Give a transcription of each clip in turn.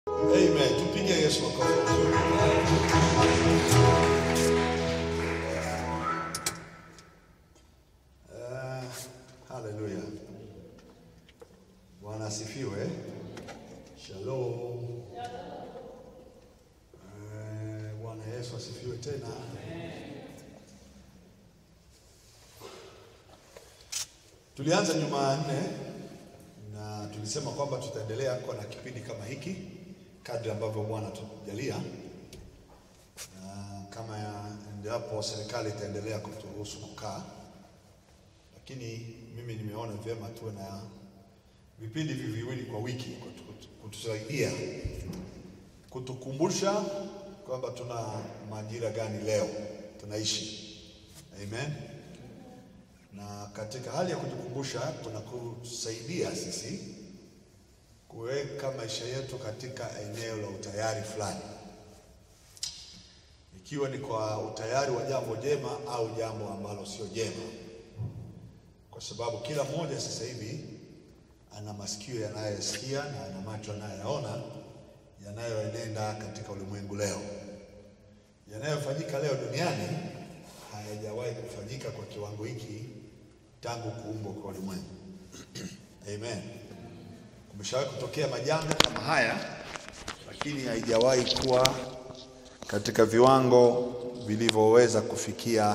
Amen. Tupige Yesu makofi mazuri. Ah, Haleluya. Bwana asifiwe. Shalom. Eh, Bwana Yesu asifiwe tena. Tulianza Jumanne na tulisema kwamba tutaendelea kuwa na kipindi kama hiki kadri ambavyo Bwana tujalia, na kama ya- endapo serikali itaendelea kuturuhusu kukaa, lakini mimi nimeona vyema tuwe na vipindi hivi viwili kwa wiki kutu- kutu- kutusaidia kutukumbusha kwamba tuna majira gani leo tunaishi. Amen. Na katika hali ya kutukumbusha, kunakusaidia sisi kuweka maisha yetu katika eneo la utayari fulani, ikiwa ni kwa utayari wa jambo jema au jambo ambalo sio jema, kwa sababu kila mmoja sasa hivi ana masikio yanayosikia na ana macho yanayoyaona yanayoenenda katika ulimwengu leo. Yanayofanyika leo duniani hayajawahi kufanyika kwa kiwango hiki tangu kuumbwa kwa ulimwengu. Amen. Kumeshawahi kutokea majanga kama haya, lakini haijawahi kuwa katika viwango vilivyoweza kufikia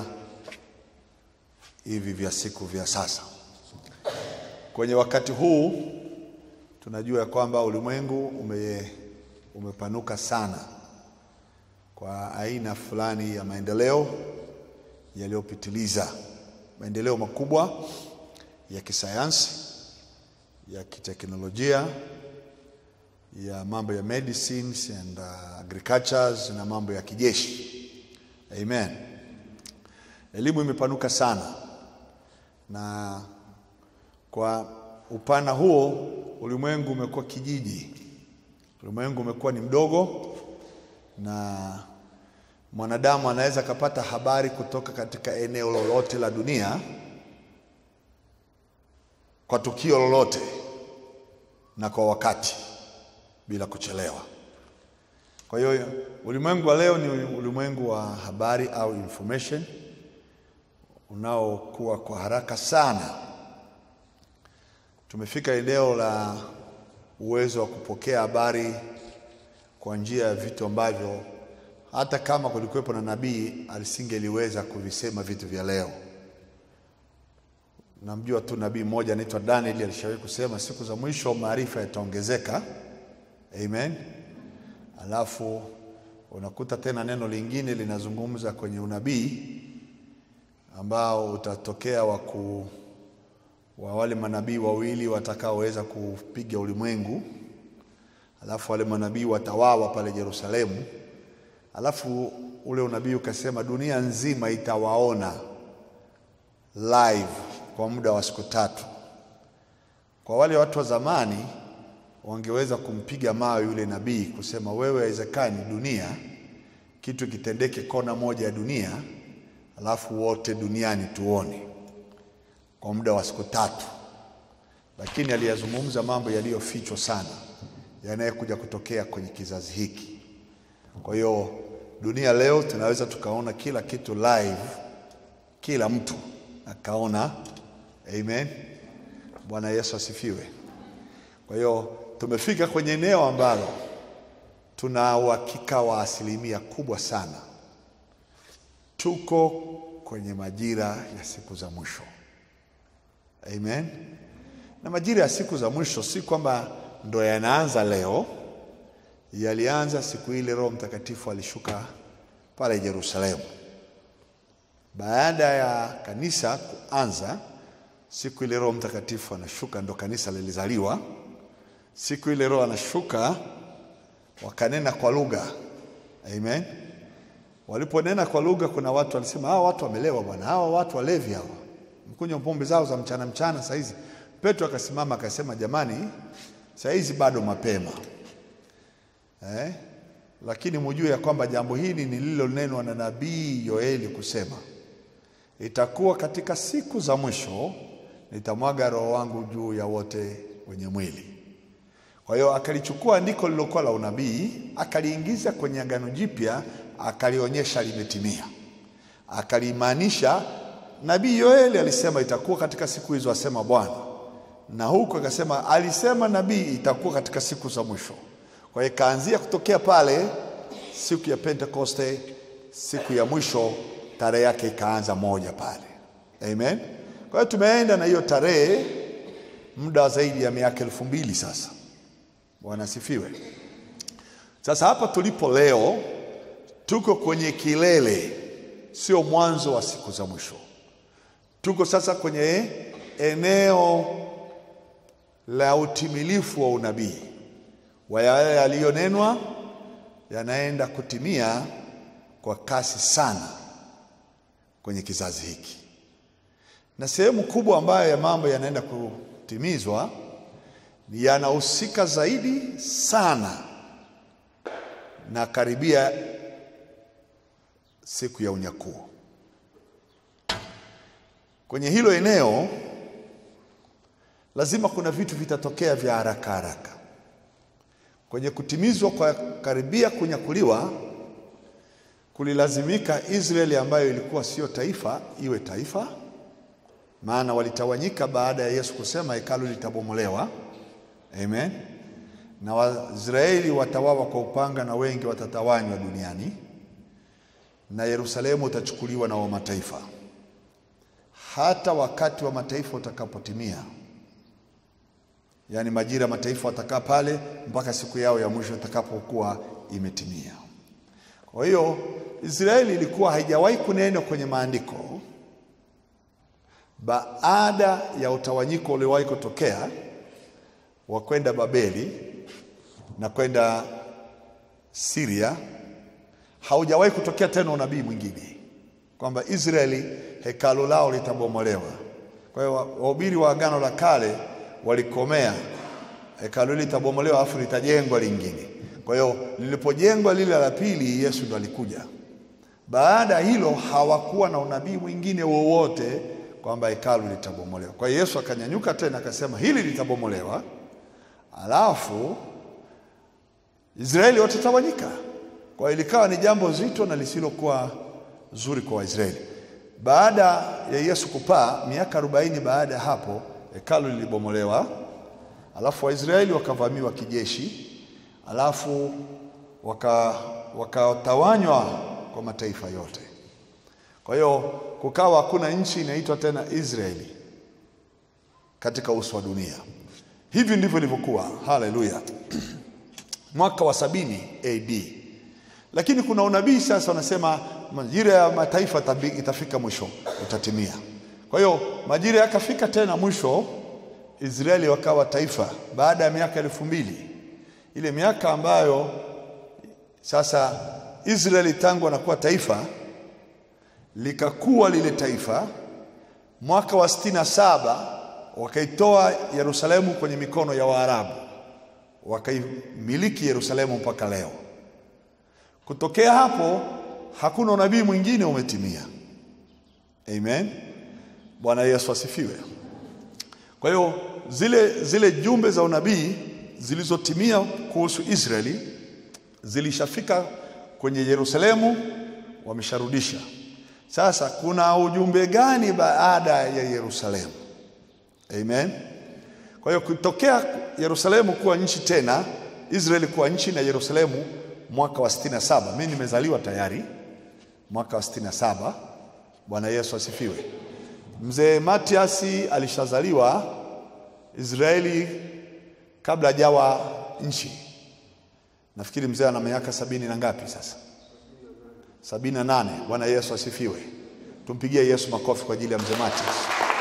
hivi vya siku vya sasa. Kwenye wakati huu tunajua ya kwamba ulimwengu ume, umepanuka sana kwa aina fulani ya maendeleo yaliyopitiliza, maendeleo makubwa ya kisayansi, ya kiteknolojia, ya mambo ya medicines and uh, agricultures na mambo ya kijeshi. Amen. Elimu imepanuka sana na kwa upana huo ulimwengu umekuwa kijiji, ulimwengu umekuwa ni mdogo, na mwanadamu anaweza akapata habari kutoka katika eneo lolote la dunia kwa tukio lolote na kwa wakati bila kuchelewa. Kwa hiyo ulimwengu wa leo ni ulimwengu wa habari au information unaokuwa kwa haraka sana. Tumefika eneo la uwezo wa kupokea habari kwa njia ya vitu ambavyo hata kama kulikuwepo na nabii alisingeliweza kuvisema vitu vya leo. Namjua tu nabii mmoja anaitwa Daniel alishawahi kusema siku za mwisho maarifa yataongezeka. Amen. Alafu unakuta tena neno lingine linazungumza kwenye unabii ambao utatokea wa ku wa wale manabii wawili watakaoweza kupiga ulimwengu, alafu wale manabii watawawa pale Yerusalemu, alafu ule unabii ukasema dunia nzima itawaona live kwa muda wa siku tatu. Kwa wale watu wa zamani wangeweza kumpiga mawe yule nabii kusema, wewe haiwezekani dunia kitu kitendeke kona moja ya dunia alafu wote duniani tuone kwa muda wa siku tatu, lakini aliyazungumza mambo yaliyofichwa sana yanayekuja kutokea kwenye kizazi hiki. Kwa hiyo dunia leo tunaweza tukaona kila kitu live, kila mtu akaona. Amen, Bwana Yesu asifiwe. Kwa hiyo tumefika kwenye eneo ambalo tuna uhakika wa asilimia kubwa sana tuko kwenye majira ya siku za mwisho. Amen. Na majira ya siku za mwisho si kwamba ndo yanaanza leo, yalianza siku ile Roho Mtakatifu alishuka pale Yerusalemu. Baada ya kanisa kuanza, siku ile Roho Mtakatifu anashuka, ndo kanisa lilizaliwa. Siku ile Roho anashuka, wakanena kwa lugha. Amen. Waliponena kwa lugha, kuna watu walisema, hawa watu wamelewa bwana, hawa watu walevi hawa, mkunywa pombe zao za mchana mchana saa hizi. Petro akasimama akasema, jamani, saa hizi bado mapema eh? Lakini mujue ya kwamba jambo hili ni lililonenwa na nabii Yoeli kusema, itakuwa katika siku za mwisho nitamwaga roho wangu juu ya wote wenye mwili. Kwa hiyo akalichukua andiko lilokuwa la unabii akaliingiza kwenye Agano Jipya, akalionyesha limetimia, akalimaanisha. Nabii Yoeli alisema itakuwa katika siku hizo, asema Bwana, na huku akasema alisema nabii itakuwa katika siku za mwisho. Kwa hiyo ikaanzia kutokea pale siku ya Pentekoste, siku ya mwisho, tarehe yake ikaanza moja pale. Amen. Kwa hiyo tumeenda na hiyo tarehe muda wa zaidi ya miaka elfu mbili sasa. Bwana asifiwe. Sasa hapa tulipo leo tuko kwenye kilele, sio mwanzo wa siku za mwisho. Tuko sasa kwenye eneo la utimilifu wa unabii wa yale yaliyonenwa yanaenda kutimia kwa kasi sana kwenye kizazi hiki, na sehemu kubwa ambayo ya mambo yanaenda kutimizwa yanahusika zaidi sana na karibia siku ya unyakuo. Kwenye hilo eneo lazima kuna vitu vitatokea vya haraka haraka. Kwenye kutimizwa kwa karibia kunyakuliwa, kulilazimika Israeli ambayo ilikuwa sio taifa iwe taifa, maana walitawanyika baada ya Yesu kusema hekalu litabomolewa. Amen. Na Waisraeli watawawa kwa upanga na wengi watatawanywa duniani, na Yerusalemu utachukuliwa na wa mataifa. Hata wakati wa mataifa utakapotimia, yaani majira ya mataifa watakaa pale mpaka siku yao ya mwisho itakapokuwa imetimia. Kwa hiyo Israeli ilikuwa haijawahi kunenwa kwenye maandiko baada ya utawanyiko uliowahi kutokea wa kwenda Babeli na kwenda Syria, haujawahi kutokea tena unabii mwingine kwamba Israeli hekalu lao litabomolewa. Kwa hiyo wahubiri wa Agano la Kale walikomea hekalu hili litabomolewa, afu litajengwa lingine. Kwa hiyo lilipojengwa lile la pili, Yesu ndo alikuja. Baada ya hilo hawakuwa na unabii mwingine wowote kwamba hekalu litabomolewa. Kwa hiyo Yesu akanyanyuka tena akasema hili litabomolewa Alafu Israeli watatawanyika. Kwa hiyo likawa ni jambo zito na lisilokuwa zuri kwa Waisraeli. Baada ya Yesu kupaa, miaka arobaini baada ya hapo, hekalu lilibomolewa, alafu Waisraeli wakavamiwa kijeshi, alafu wakatawanywa waka kwa mataifa yote. Kwa hiyo kukawa hakuna nchi inaitwa tena Israeli katika uso wa dunia. Hivi ndivyo ilivyokuwa. Haleluya! mwaka wa sabini AD, lakini kuna unabii sasa wanasema majira ya mataifa itafika mwisho, utatimia. Kwa hiyo majira yakafika tena mwisho, Israeli wakawa taifa baada ya miaka elfu mbili ile miaka ambayo sasa Israeli tangu anakuwa taifa likakuwa lile taifa. Mwaka wa sitini na saba wakaitoa Yerusalemu kwenye mikono ya Waarabu, wakaimiliki Yerusalemu mpaka leo. Kutokea hapo hakuna unabii mwingine umetimia. Amen, Bwana Yesu asifiwe. Kwa hiyo zile, zile jumbe za unabii zilizotimia kuhusu Israeli zilishafika kwenye Yerusalemu, wamesharudisha. Sasa kuna ujumbe gani baada ya Yerusalemu? Amen. Kwa hiyo kutokea Yerusalemu kuwa nchi tena, Israeli kuwa nchi na Yerusalemu mwaka wa sitini na saba. Mimi nimezaliwa tayari mwaka wa sitini na saba. Bwana Yesu asifiwe. Mzee Matiasi alishazaliwa Israeli kabla hajawa nchi. Nafikiri mzee ana miaka sabini na ngapi sasa? Sabini na nane. Bwana Yesu asifiwe. Tumpigie Yesu makofi kwa ajili ya mzee Matias.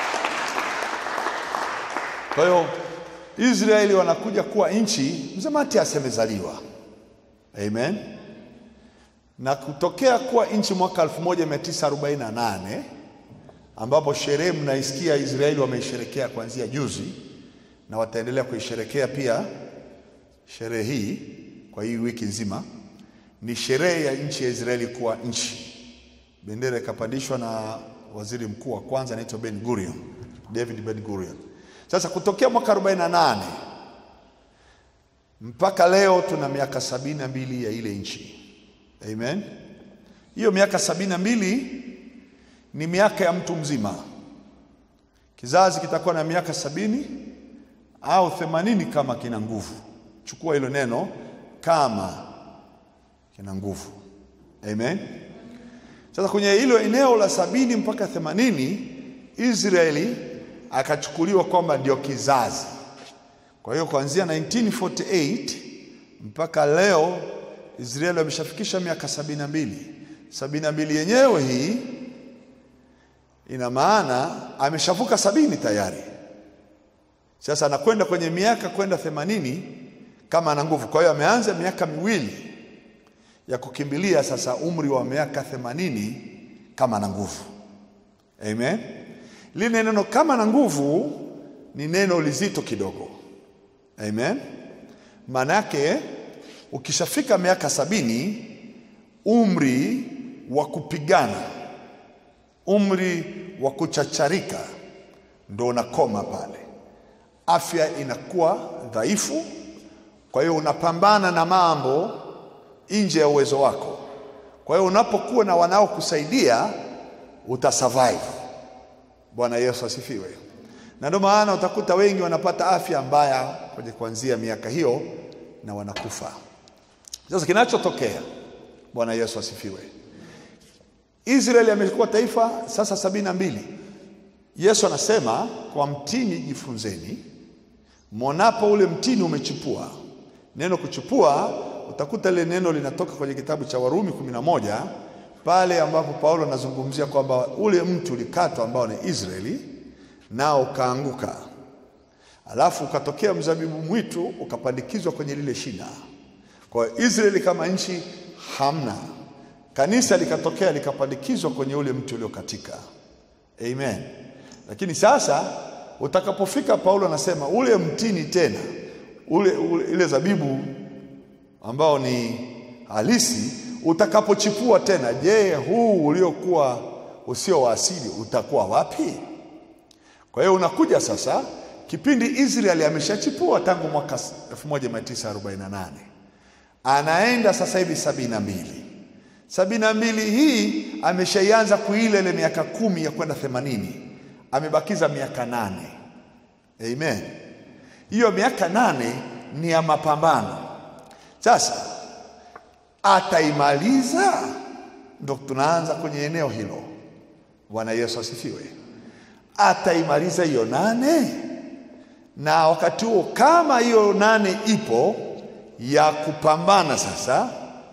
Kwa hiyo Israeli wanakuja kuwa nchi, mzee Matias amezaliwa. Amen. Na kutokea kuwa nchi mwaka 1948 ambapo sherehe mnaisikia Israeli wameisherekea kuanzia juzi na wataendelea kuisherekea pia sherehe hii kwa hii wiki nzima. Ni sherehe ya nchi ya Israeli kuwa nchi. Bendera ikapandishwa na waziri mkuu wa kwanza anaitwa Ben Gurion, David Ben Gurion. Sasa kutokea mwaka 48 mpaka leo tuna miaka sabini na mbili ya ile nchi. Amen. Hiyo miaka sabini na mbili ni miaka ya mtu mzima. Kizazi kitakuwa na miaka sabini au themanini kama kina nguvu. Chukua hilo neno kama kina nguvu. Amen. Sasa kwenye hilo eneo la sabini mpaka themanini Israeli akachukuliwa kwamba ndio kizazi. Kwa hiyo kuanzia 1948 mpaka leo Israeli wameshafikisha miaka sabini na mbili. Sabini na mbili yenyewe hii ina maana ameshavuka sabini tayari. Sasa anakwenda kwenye miaka kwenda themanini kama ana nguvu. Kwa hiyo ameanza miaka miwili ya kukimbilia sasa umri wa miaka themanini kama na nguvu. Amen. Lile neno kama na nguvu ni neno lizito kidogo. Amen. Maana yake ukishafika miaka sabini, umri wa kupigana, umri wa kuchacharika ndo unakoma pale. Afya inakuwa dhaifu, kwa hiyo unapambana na mambo nje ya uwezo wako. Kwa hiyo unapokuwa na wanaokusaidia utasurvive. Bwana Yesu asifiwe. Na ndio maana utakuta wengi wanapata afya mbaya kwenye kuanzia miaka hiyo na wanakufa. Sasa kinachotokea, Bwana Yesu asifiwe, Israeli amekuwa taifa sasa sabini na mbili. Yesu anasema kwa mtini jifunzeni, mwonapo ule mtini umechipua. Neno kuchipua utakuta ile neno linatoka kwenye kitabu cha Warumi kumi na moja pale ambapo Paulo anazungumzia kwamba ule mti ulikatwa ambao ni Israeli nao ukaanguka, alafu ukatokea mzabibu mwitu ukapandikizwa kwenye lile shina. Kwa hiyo Israeli kama nchi hamna, kanisa likatokea likapandikizwa kwenye ule mti uliokatika. Amen. Lakini sasa utakapofika, Paulo anasema ule mtini tena ule, ule ile zabibu ambao ni halisi utakapochipua tena, je, huu uliokuwa usio wa asili utakuwa wapi? Kwa hiyo unakuja sasa kipindi Israeli ameshachipua tangu mwaka 1948 anaenda sasa hivi sabini na mbili sabini na mbili hii ameshaianza kuila ile miaka kumi ya kwenda themanini amebakiza miaka nane. Amen. Hiyo miaka nane ni ya mapambano. Sasa ataimaliza, ndo tunaanza kwenye eneo hilo. Bwana Yesu asifiwe. Ataimaliza hiyo nane, na wakati huo kama hiyo nane ipo ya kupambana sasa,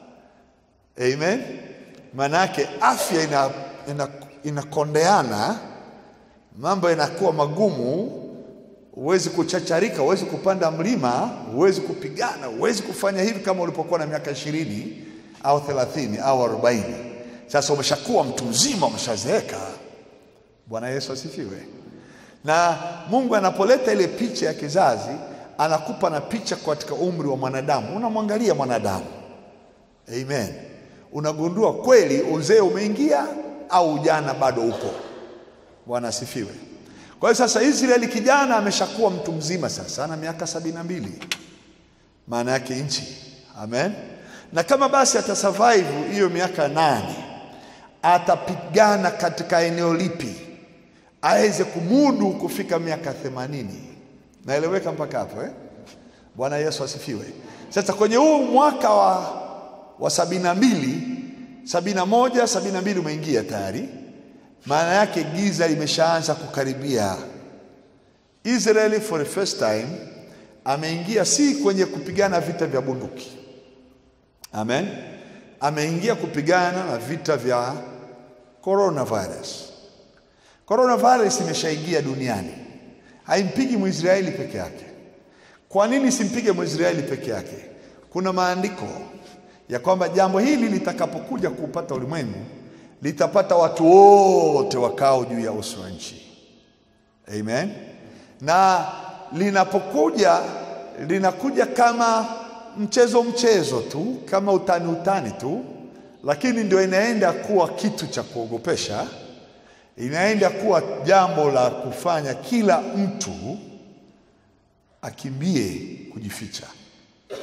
amen, manake afya ina, ina, inakondeana, mambo yanakuwa magumu huwezi kuchacharika, huwezi kupanda mlima, huwezi kupigana, huwezi kufanya hivi kama ulipokuwa na miaka ishirini au thelathini au arobaini. Sasa umeshakuwa mtu mzima, umeshazeeka. Bwana Yesu asifiwe. Na Mungu anapoleta ile picha ya kizazi, anakupa na picha katika umri wa mwanadamu. Unamwangalia mwanadamu, amen, unagundua kweli uzee umeingia au ujana bado upo. Bwana asifiwe. Kwa hiyo sasa Israeli kijana ameshakuwa mtu mzima sasa, ana miaka sabini na mbili, maana yake nchi. Amen. Na kama basi atasurvive hiyo miaka nane, atapigana katika eneo lipi aweze kumudu kufika miaka themanini? Naeleweka mpaka hapo eh? Bwana Yesu asifiwe. Sasa kwenye huu mwaka wa, wa sabini na mbili, sabini na moja, sabini na mbili umeingia tayari maana yake giza limeshaanza kukaribia. Israeli for the first time ameingia si kwenye kupigana vita vya bunduki, amen, ameingia kupigana na vita vya coronavirus. Coronavirus imeshaingia duniani, haimpigi Mwisraeli peke yake. Kwa nini simpige Mwisraeli peke yake? Kuna maandiko ya kwamba jambo hili litakapokuja kuupata ulimwengu litapata watu wote wakao juu ya uso wa nchi. Amen. Na linapokuja linakuja kama mchezo mchezo tu, kama utani utani tu, lakini ndio inaenda kuwa kitu cha kuogopesha, inaenda kuwa jambo la kufanya kila mtu akimbie kujificha.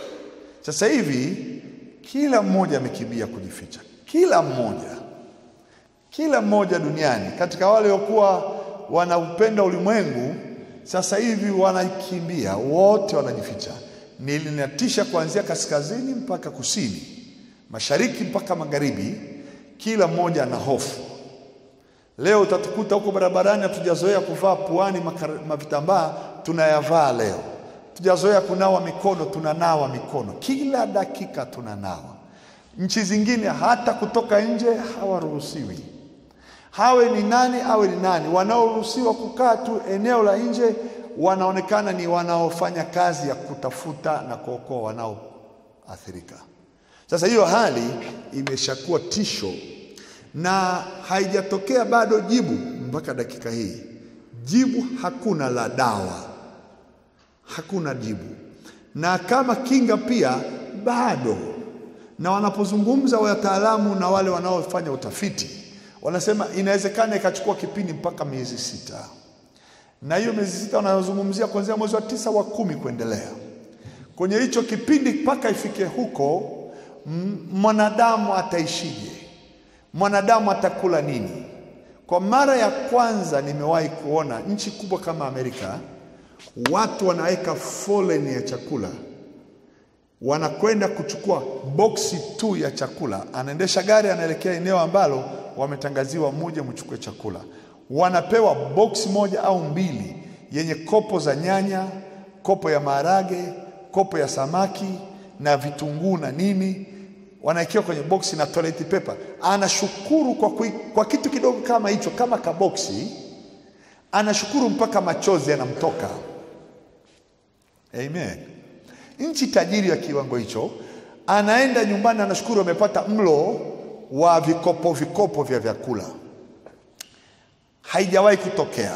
Sasa hivi kila mmoja amekimbia kujificha, kila mmoja, kila mmoja duniani katika wale waliokuwa wanaupenda ulimwengu, sasa hivi wanakimbia, wote wanajificha. Nilinatisha kuanzia kaskazini mpaka kusini, mashariki mpaka magharibi, kila mmoja ana hofu. Leo utatukuta huko barabarani, hatujazoea kuvaa puani makar- mavitambaa, tunayavaa leo. Tujazoea kunawa mikono, tunanawa mikono kila dakika, tunanawa. Nchi zingine hata kutoka nje hawaruhusiwi, hawe ni nani awe ni nani. Wanaoruhusiwa kukaa tu eneo la nje wanaonekana ni wanaofanya kazi ya kutafuta na kuokoa wanaoathirika. Sasa hiyo hali imeshakuwa tisho na haijatokea bado jibu mpaka dakika hii. Jibu hakuna la dawa, hakuna jibu, na kama kinga pia bado. Na wanapozungumza wataalamu na wale wanaofanya utafiti, wanasema inawezekana ikachukua kipindi mpaka miezi sita, na hiyo miezi sita wanayozungumzia kuanzia mwezi wa tisa wa kumi kuendelea. Kwenye hicho kipindi mpaka ifike huko, m- mwanadamu ataishije? Mwanadamu atakula nini? Kwa mara ya kwanza nimewahi kuona nchi kubwa kama Amerika, watu wanaweka foleni ya chakula, wanakwenda kuchukua boksi tu ya chakula. Anaendesha gari, anaelekea eneo ambalo wametangaziwa, muje mchukue chakula. Wanapewa boksi moja au mbili yenye kopo za nyanya, kopo ya maharage, kopo ya samaki na vitunguu na nini wanaekewa kwenye boksi na toilet paper. Anashukuru kwa, kui, kwa kitu kidogo kama hicho, kama kaboksi, anashukuru mpaka machozi yanamtoka. Amen. Nchi tajiri ya kiwango hicho, anaenda nyumbani, anashukuru amepata mlo wa vikopo vikopo vya vyakula. Haijawahi kutokea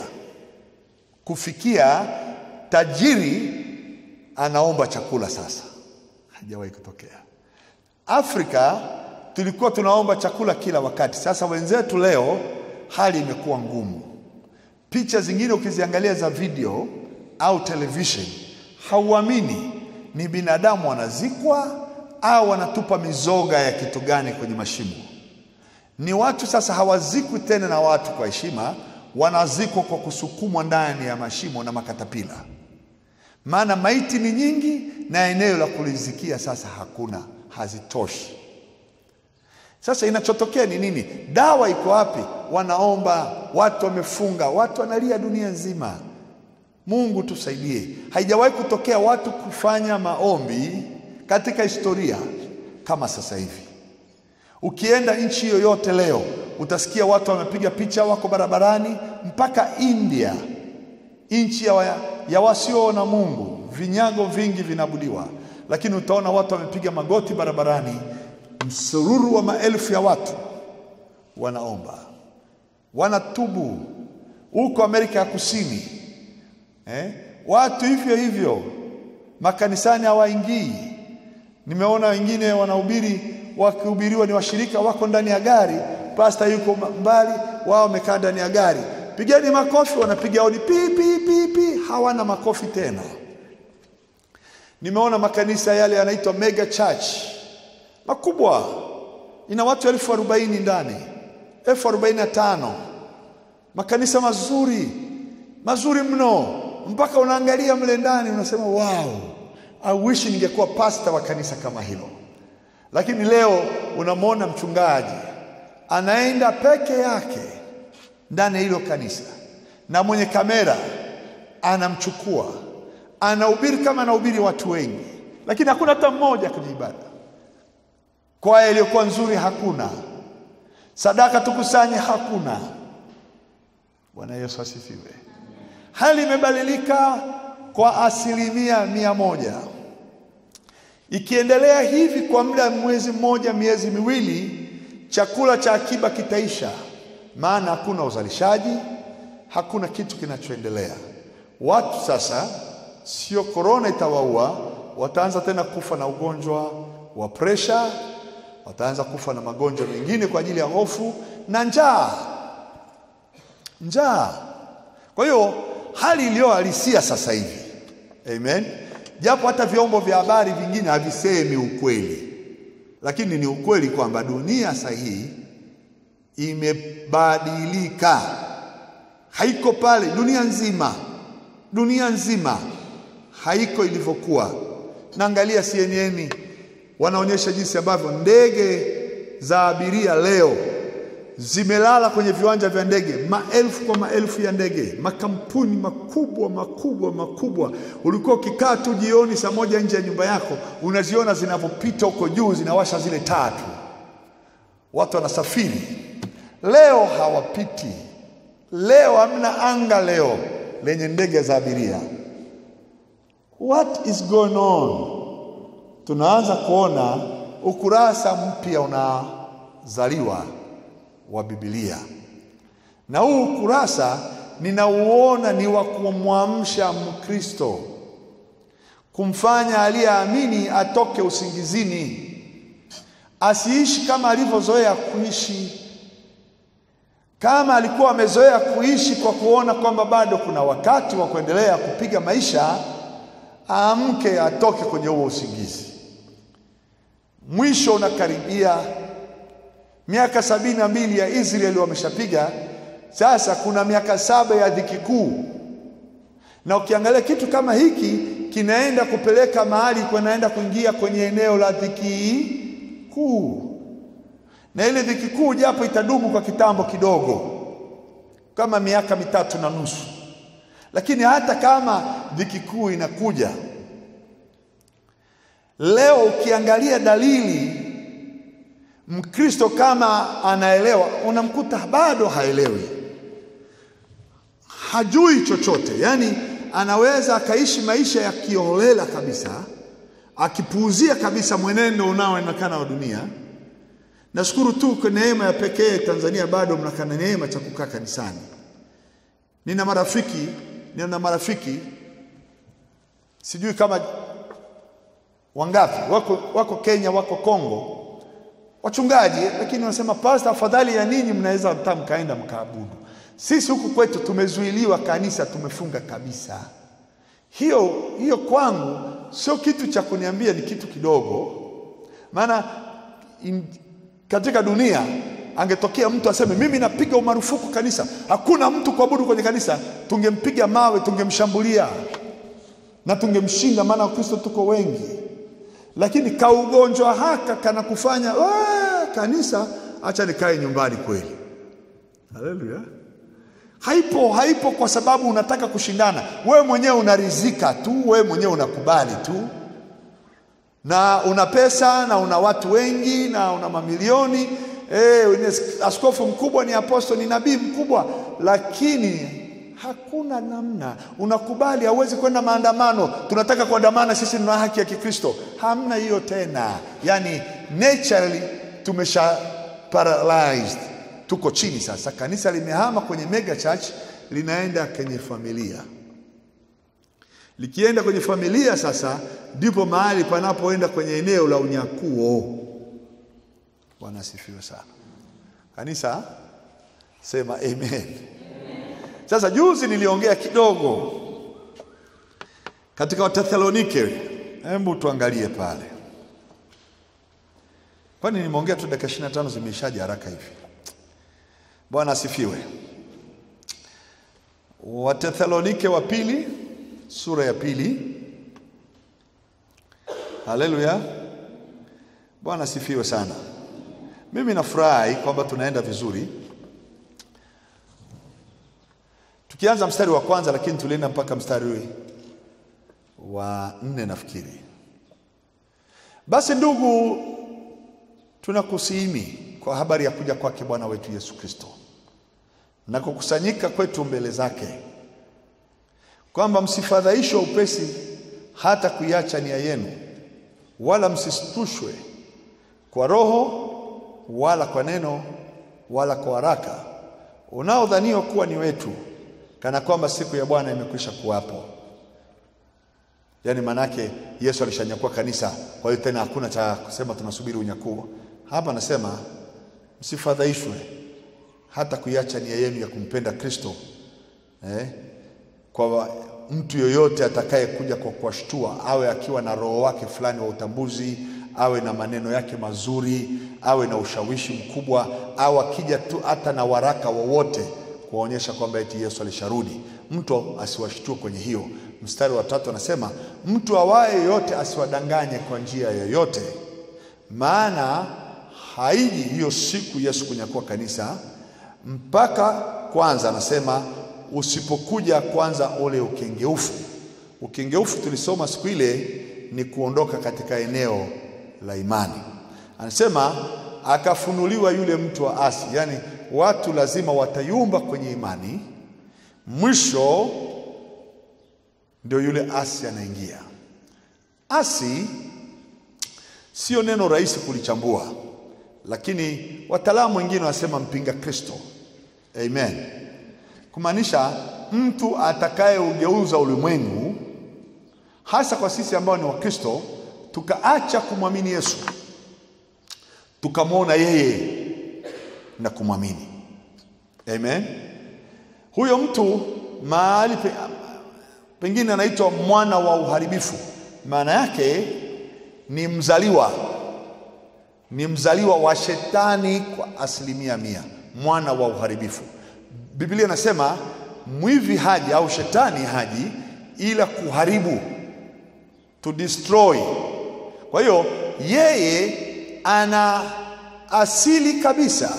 kufikia tajiri anaomba chakula sasa, haijawahi kutokea. Afrika tulikuwa tunaomba chakula kila wakati. Sasa wenzetu leo hali imekuwa ngumu. Picha zingine ukiziangalia za video au television, hauamini ni binadamu wanazikwa au wanatupa mizoga ya kitu gani kwenye mashimo. Ni watu sasa hawazikwi tena na watu kwa heshima, wanazikwa kwa kusukumwa ndani ya mashimo na makatapila, maana maiti ni nyingi na eneo la kulizikia sasa hakuna hazitoshi. Sasa inachotokea ni nini? Dawa iko wapi? Wanaomba, watu wamefunga, watu wanalia dunia nzima. Mungu tusaidie. Haijawahi kutokea watu kufanya maombi katika historia kama sasa hivi. Ukienda nchi yoyote leo utasikia watu wamepiga picha, wako barabarani, mpaka India, nchi ya, wa, ya wasio na Mungu, vinyago vingi vinaabudiwa lakini utaona watu wamepiga magoti barabarani, msururu wa maelfu ya watu wanaomba, wanatubu. Huko Amerika ya Kusini eh, watu hivyo hivyo, makanisani hawaingii. Nimeona wengine wanahubiri, wakihubiriwa ni washirika wako ndani ya gari, pasta yuko mbali, wao wamekaa ndani ya gari, pigeni makofi, wanapiga hodi pi pi pi pi, hawana makofi tena. Nimeona makanisa yale yanaitwa mega church makubwa, ina watu elfu arobaini ndani, elfu arobaini na tano makanisa mazuri mazuri mno, mpaka unaangalia mle ndani unasema wow, I wish ningekuwa pasta wa kanisa kama hilo. Lakini leo unamwona mchungaji anaenda peke yake ndani ya hilo kanisa na mwenye kamera anamchukua anahubiri kama anahubiri watu wengi, lakini hakuna hata mmoja kwenye ibada. Kwaya iliyokuwa nzuri hakuna, sadaka tukusanye hakuna. Bwana Yesu asifiwe. Hali imebadilika kwa asilimia mia moja. Ikiendelea hivi kwa muda mwezi mmoja, miezi miwili, chakula cha akiba kitaisha, maana hakuna uzalishaji, hakuna kitu kinachoendelea. Watu sasa sio korona itawaua, wataanza tena kufa na ugonjwa wa presha, wataanza kufa na magonjwa mengine kwa ajili ya hofu na njaa. Njaa. Kwa hiyo hali iliyohalisia sasa hivi, amen. japo hata vyombo vya habari vingine havisemi ukweli, lakini ni ukweli kwamba dunia sahihi imebadilika, haiko pale. Dunia nzima, dunia nzima haiko ilivyokuwa. Naangalia CNN wanaonyesha jinsi ambavyo ndege za abiria leo zimelala kwenye viwanja vya ndege, maelfu kwa maelfu ya ndege, makampuni makubwa makubwa makubwa. Ulikuwa ukikaa tu jioni saa moja nje ya nyumba yako, unaziona zinavyopita huko juu, zinawasha zile taa tu, watu wanasafiri. Leo hawapiti, leo hamna anga leo lenye ndege za abiria. What is going on? Tunaanza kuona ukurasa mpya unazaliwa wa Biblia, na huu ukurasa ninauona ni wa kumwamsha Mkristo, kumfanya aliyeamini atoke usingizini, asiishi kama alivyozoea kuishi. Kama alikuwa amezoea kuishi kwa kuona kwamba bado kuna wakati wa kuendelea kupiga maisha, aamke, atoke kwenye huo usingizi. Mwisho unakaribia. Miaka sabini na mbili ya Israeli wameshapiga, sasa kuna miaka saba ya dhiki kuu, na ukiangalia kitu kama hiki kinaenda kupeleka mahali kunaenda kuingia kwenye eneo la dhiki kuu, na ile dhiki kuu japo itadumu kwa kitambo kidogo, kama miaka mitatu na nusu, lakini hata kama dhiki kuu inakuja leo, ukiangalia dalili Mkristo kama anaelewa, unamkuta bado haelewi, hajui chochote. Yaani anaweza akaishi maisha ya kiholela kabisa, akipuuzia kabisa mwenendo unaoonekana wa dunia. Nashukuru tu kwa neema ya pekee Tanzania, bado mnakana neema cha kukaa kanisani. Nina marafiki, nina marafiki sijui kama wangapi wako, wako Kenya, wako Kongo wachungaji lakini wanasema pasta, afadhali ya ninyi mnaweza hata mkaenda mkaabudu. Sisi huku kwetu tumezuiliwa, kanisa tumefunga kabisa. Hiyo hiyo kwangu sio kitu cha kuniambia ni kitu kidogo, maana in, katika dunia angetokea mtu aseme mimi napiga umarufuku kanisa, hakuna mtu kuabudu kwenye kanisa, tungempiga mawe, tungemshambulia na tungemshinda, maana Wakristo tuko wengi lakini kaugonjwa haka kana kufanya kanisa, acha nikae nyumbani kweli. Haleluya! Haipo, haipo kwa sababu unataka kushindana. Wewe mwenyewe unarizika tu, wewe mwenyewe unakubali tu, na una pesa na una watu wengi na una mamilioni eh, askofu mkubwa ni apostoli, ni nabii mkubwa, lakini hakuna namna, unakubali. Hauwezi kwenda maandamano, tunataka kuandamana, sisi tuna haki ya Kikristo. Hamna hiyo tena, yani naturally tumesha paralyzed, tuko chini sasa. Kanisa limehama kwenye mega church, linaenda kwenye familia. Likienda kwenye familia sasa, ndipo mahali panapoenda kwenye eneo la unyakuo. Bwana asifiwe sana. Kanisa sema amen. Sasa juzi niliongea kidogo katika Wathesalonike, hebu tuangalie pale. Kwani nimeongea tu dakika 25 zimeishaje haraka hivi? Bwana asifiwe. Wathesalonike wa pili sura ya pili. Haleluya, Bwana asifiwe sana. Mimi nafurahi kwamba tunaenda vizuri tukianza mstari wa kwanza, lakini tulienda mpaka mstari wa nne nafikiri. Basi ndugu, tunakusihimi kwa habari ya kuja kwake Bwana wetu Yesu Kristo na kukusanyika kwetu mbele zake, kwamba msifadhaishwe upesi hata kuiacha nia yenu, wala msistushwe kwa roho wala kwa neno wala kwa haraka unaodhaniwa kuwa ni wetu kana kwamba siku ya Bwana imekwisha kuwapo. Yaani manake Yesu alishanyakua kanisa, kwa hiyo tena hakuna cha kusema tunasubiri unyakuo. Hapa anasema msifadhaishwe hata kuiacha nia yenu ya kumpenda Kristo eh, kwa mtu yoyote atakayekuja kwa kuwashtua, awe akiwa na roho wake fulani wa utambuzi, awe na maneno yake mazuri, awe na ushawishi mkubwa, au akija tu hata na waraka wowote kuwaonyesha kwamba eti Yesu alisharudi, mtu asiwashtue kwenye hiyo. Mstari wa tatu anasema mtu awaye yote asiwadanganye kwa njia yoyote, maana haiji hiyo siku Yesu kunyakua kanisa mpaka kwanza, anasema usipokuja kwanza ule ukengeufu. Ukengeufu tulisoma siku ile ni kuondoka katika eneo la imani. Anasema akafunuliwa yule mtu wa asi, yaani watu lazima watayumba kwenye imani, mwisho ndio yule asi anaingia. Asi sio neno rahisi kulichambua, lakini wataalamu wengine wanasema mpinga Kristo. Amen, kumaanisha mtu atakayeugeuza ulimwengu, hasa kwa sisi ambao ni Wakristo, tukaacha kumwamini Yesu, tukamwona yeye na kumwamini. Amen, huyo mtu mahali pe, pengine anaitwa mwana wa uharibifu. Maana yake ni mzaliwa, ni mzaliwa wa shetani kwa asilimia mia, mwana wa uharibifu. Biblia inasema mwivi haji au shetani haji ila kuharibu, to destroy. Kwa hiyo yeye ana asili kabisa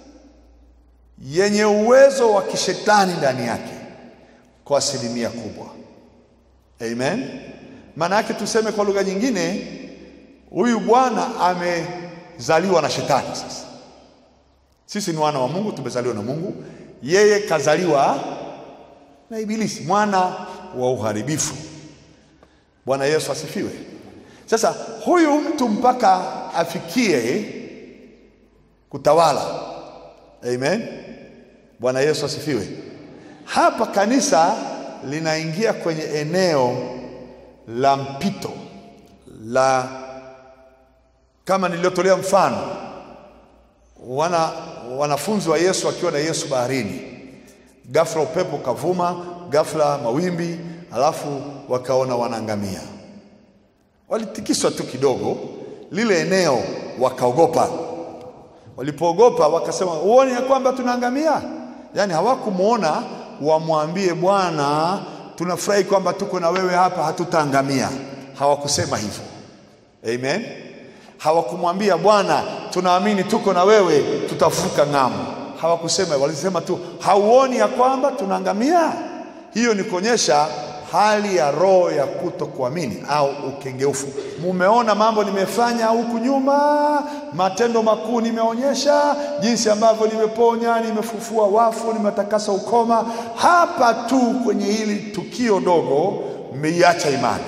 yenye uwezo wa kishetani ndani yake kwa asilimia kubwa. Amen. Maana yake tuseme kwa lugha nyingine, huyu bwana amezaliwa na shetani. Sasa sisi ni wana wa Mungu, tumezaliwa na Mungu, yeye kazaliwa na Ibilisi, mwana wa uharibifu. Bwana Yesu asifiwe. Sasa huyu mtu mpaka afikie kutawala. Amen. Bwana Yesu asifiwe. Hapa kanisa linaingia kwenye eneo la mpito la kama niliyotolea mfano wana wanafunzi wa Yesu wakiwa na Yesu baharini, ghafla upepo ukavuma, ghafla mawimbi, alafu wakaona wanaangamia. Walitikiswa tu kidogo lile eneo, wakaogopa. Walipoogopa wakasema, uone ya kwamba tunaangamia. Yaani hawakumwona wamwambie Bwana, tunafurahi kwamba tuko na wewe hapa, hatutaangamia. Hawakusema hivyo. Amen. Hawakumwambia Bwana, tunaamini tuko na wewe, tutavuka ng'ambo. Hawakusema, walisema tu, hauoni ya kwamba tunaangamia? Hiyo ni kuonyesha hali ya roho ya kutokuamini au ukengeufu. Mumeona mambo nimefanya huku nyuma, matendo makuu nimeonyesha, jinsi ambavyo nimeponya, nimefufua wafu, nimetakasa ukoma. Hapa tu kwenye hili tukio dogo mmeiacha imani.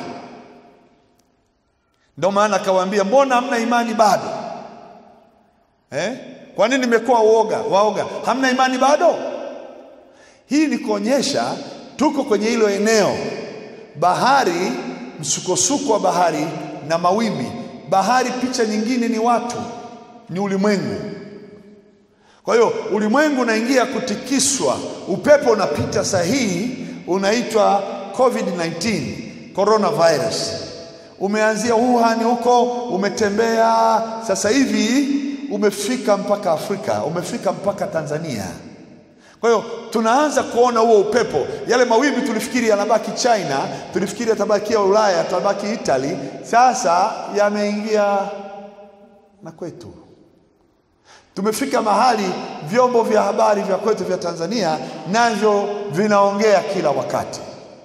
Ndio maana akawaambia, mbona hamna imani bado eh? Kwa nini nimekuwa uoga waoga? Hamna imani bado? Hii ni kuonyesha tuko kwenye hilo eneo, bahari, msukosuko wa bahari na mawimbi. Bahari, picha nyingine ni watu, ni ulimwengu. Kwa hiyo ulimwengu unaingia kutikiswa, upepo unapita sahihi, unaitwa COVID-19, coronavirus. Umeanzia Wuhan huko, umetembea, sasa hivi umefika mpaka Afrika, umefika mpaka Tanzania. Kwa hiyo tunaanza kuona huo upepo. Yale mawimbi tulifikiri yanabaki China, tulifikiri yatabakia Ulaya, yatabaki Italy, sasa yameingia na kwetu. Tumefika mahali vyombo vya habari vya kwetu vya Tanzania navyo vinaongea kila wakati.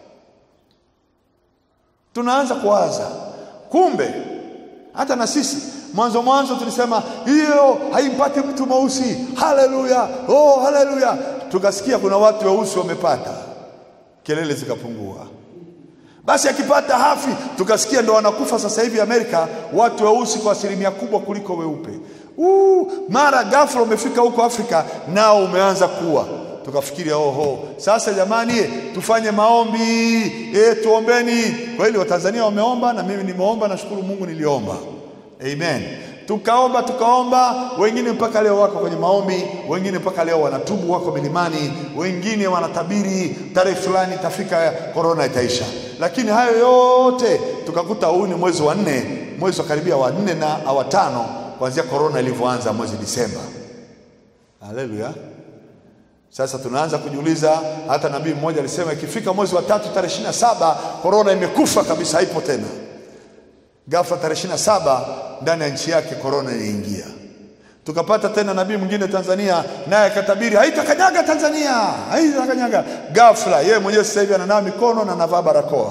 Tunaanza kuwaza, kumbe hata na sisi mwanzo mwanzo tulisema hiyo haimpati mtu mweusi. Haleluya, oh haleluya. Tukasikia kuna watu weusi wamepata, kelele zikapungua. Basi akipata hafi, tukasikia ndo wanakufa sasa hivi Amerika watu weusi kwa asilimia kubwa kuliko weupe. Uh, mara ghafla umefika huko Afrika nao umeanza kuwa tukafikiri oho, sasa jamani, tufanye maombi e, tuombeni. Kweli Watanzania wameomba na mimi nimeomba, nashukuru Mungu niliomba. Amen. Tukaomba tukaomba, wengine mpaka leo wako kwenye maombi, wengine mpaka leo wanatubu, wako milimani, wengine wanatabiri tarehe fulani itafika, korona itaisha. Lakini hayo yote tukakuta huu ni mwezi wa nne, mwezi wa karibia wa nne na wa tano kuanzia korona ilivyoanza mwezi Disemba. Haleluya! Sasa tunaanza kujiuliza, hata nabii mmoja alisema ikifika mwezi wa tatu tarehe ishirini na saba korona imekufa kabisa, haipo tena. Ghafla tarehe ishirini na saba ndani ya nchi yake korona iliingia. Tukapata tena nabii mwingine Tanzania, naye akatabiri haitakanyaga Tanzania, haitakanyaga. Ghafla yeye mwenyewe sasa hivi ananawa mikono na anavaa barakoa.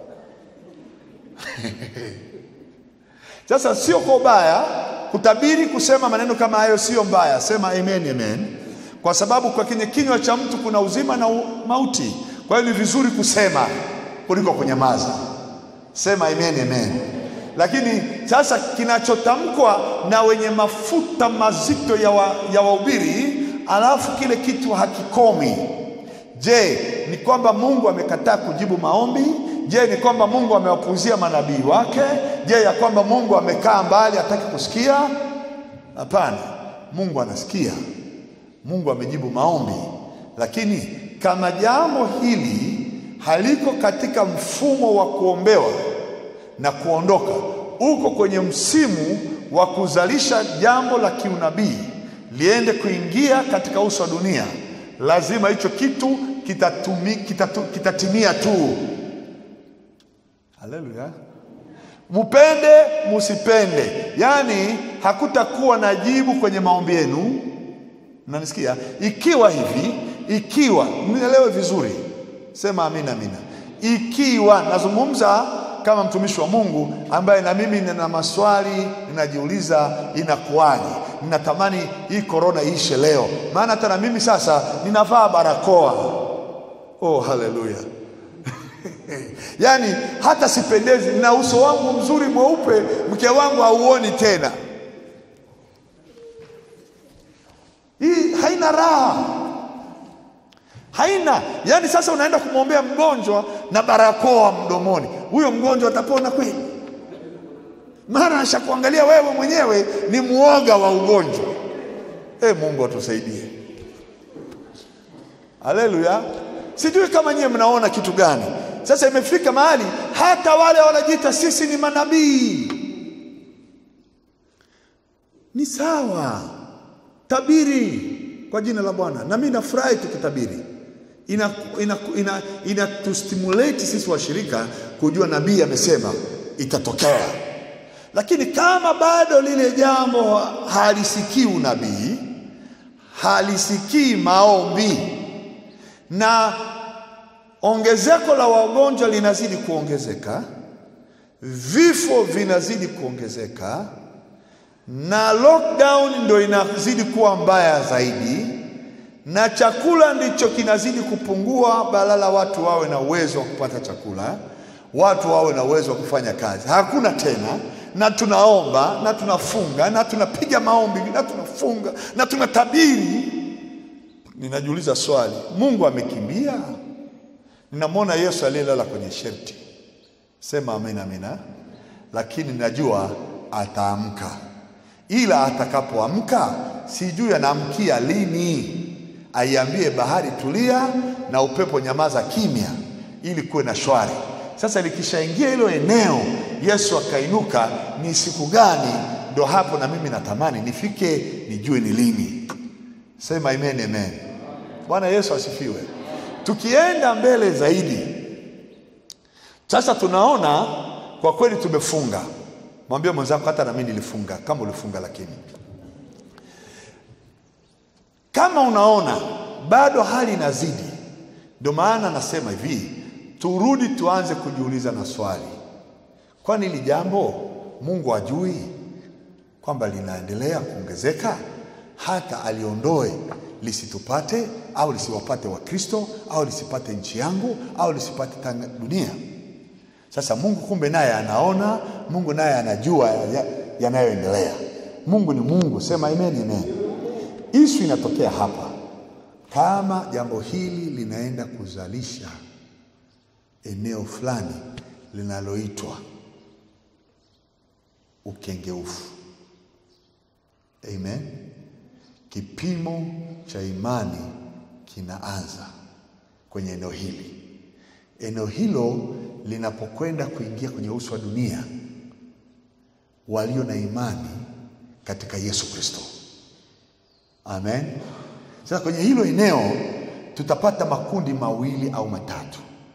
Sasa sio kwa ubaya kutabiri, kusema maneno kama hayo sio mbaya, sema amen, amen, kwa sababu kwa kwenye kinywa cha mtu kuna uzima na mauti. Kwa hiyo ni vizuri kusema kuliko kunyamaza. Sema amen, amen. Lakini sasa kinachotamkwa na wenye mafuta mazito ya wa, ya wahubiri, alafu kile kitu hakikomi. Je, ni kwamba Mungu amekataa kujibu maombi? Je, ni kwamba Mungu amewapuuzia manabii wake? Je, ya kwamba Mungu amekaa mbali hataki kusikia? Hapana, Mungu anasikia. Mungu amejibu maombi, lakini kama jambo hili haliko katika mfumo wa kuombewa na kuondoka, uko kwenye msimu wa kuzalisha jambo la kiunabii liende kuingia katika uso wa dunia, lazima hicho kitu kitatumi, kitatu, kitatimia tu. Haleluya! Mupende musipende, yaani hakutakuwa na jibu kwenye maombi yenu. Mnanisikia? Ikiwa hivi, ikiwa mnielewe vizuri, sema amina, amina. Ikiwa nazungumza kama mtumishi wa Mungu ambaye na mimi nina maswali ninajiuliza, inakuwaje? Ninatamani hii korona iishe leo, maana hata na mimi sasa ninavaa barakoa. Oh, haleluya! Yaani hata sipendezi, na uso wangu mzuri mweupe, mke wangu hauoni tena. Hii haina raha, haina yaani. Sasa unaenda kumwombea mgonjwa na barakoa mdomoni, huyo mgonjwa atapona kweli? Mara ashakuangalia wewe mwenyewe ni muoga wa ugonjwa. E, Mungu atusaidie. Haleluya! Sijui kama nyie mnaona kitu gani sasa. Imefika mahali hata wale wanajiita sisi ni manabii, ni sawa tabiri kwa jina la Bwana, na mimi nafurahi tukitabiri, ina, ina, ina, ina tustimulate sisi washirika kujua nabii amesema itatokea. Lakini kama bado lile jambo halisikii unabii, halisikii maombi, na ongezeko la wagonjwa linazidi kuongezeka, vifo vinazidi kuongezeka na lockdown ndo inazidi kuwa mbaya zaidi, na chakula ndicho kinazidi kupungua, badala watu wawe na uwezo wa kupata chakula, watu wawe na uwezo wa kufanya kazi, hakuna tena. Na tunaomba na tunafunga na tunapiga maombi na tunafunga na tunatabiri. Ninajiuliza swali, Mungu amekimbia? Ninamwona Yesu aliyelala kwenye sherti, sema amina, amina, lakini najua ataamka ila atakapoamka sijui anaamkia lini. Aiambie bahari tulia na upepo nyamaza kimya, ili kuwe na shwari. Sasa likishaingia hilo eneo, Yesu akainuka, ni siku gani? Ndo hapo na mimi natamani nifike, nijue ni lini. Sema amen, amen. Bwana Yesu asifiwe. Tukienda mbele zaidi, sasa tunaona kwa kweli tumefunga Mwambie mwenzako hata na mimi nilifunga kama ulifunga. Lakini kama unaona bado hali inazidi, ndio maana nasema hivi, turudi tuanze kujiuliza na swali, kwani hili jambo Mungu ajui kwamba linaendelea kuongezeka hata aliondoe lisitupate au lisiwapate Wakristo au lisipate nchi yangu au lisipate dunia? Sasa Mungu kumbe naye anaona, Mungu naye anajua yanayoendelea. Ya Mungu ni Mungu, sema amen, amen. Isu inatokea hapa, kama jambo hili linaenda kuzalisha eneo fulani linaloitwa ukengeufu, Amen. Kipimo cha imani kinaanza kwenye eneo hili. Eneo hilo linapokwenda kuingia kwenye uso wa dunia, walio na imani katika Yesu Kristo. Amen. Sasa kwenye hilo eneo tutapata makundi mawili au matatu.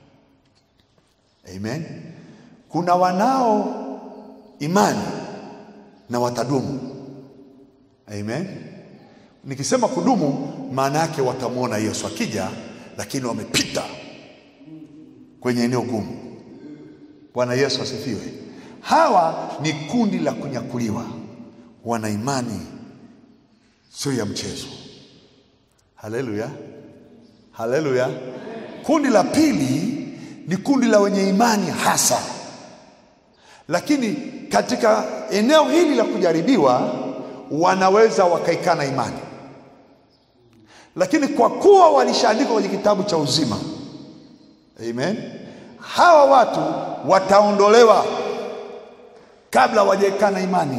Amen. Kuna wanao imani na watadumu. Amen. Nikisema kudumu, maana yake watamwona Yesu akija, lakini wamepita kwenye eneo gumu. Bwana Yesu asifiwe. Hawa ni kundi la kunyakuliwa, wana imani sio ya mchezo. Haleluya, haleluya. Kundi la pili ni kundi la wenye imani hasa, lakini katika eneo hili la kujaribiwa wanaweza wakaikana imani, lakini kwa kuwa walishaandikwa kwenye kitabu cha uzima, amen, hawa watu wataondolewa kabla hawajaikana imani.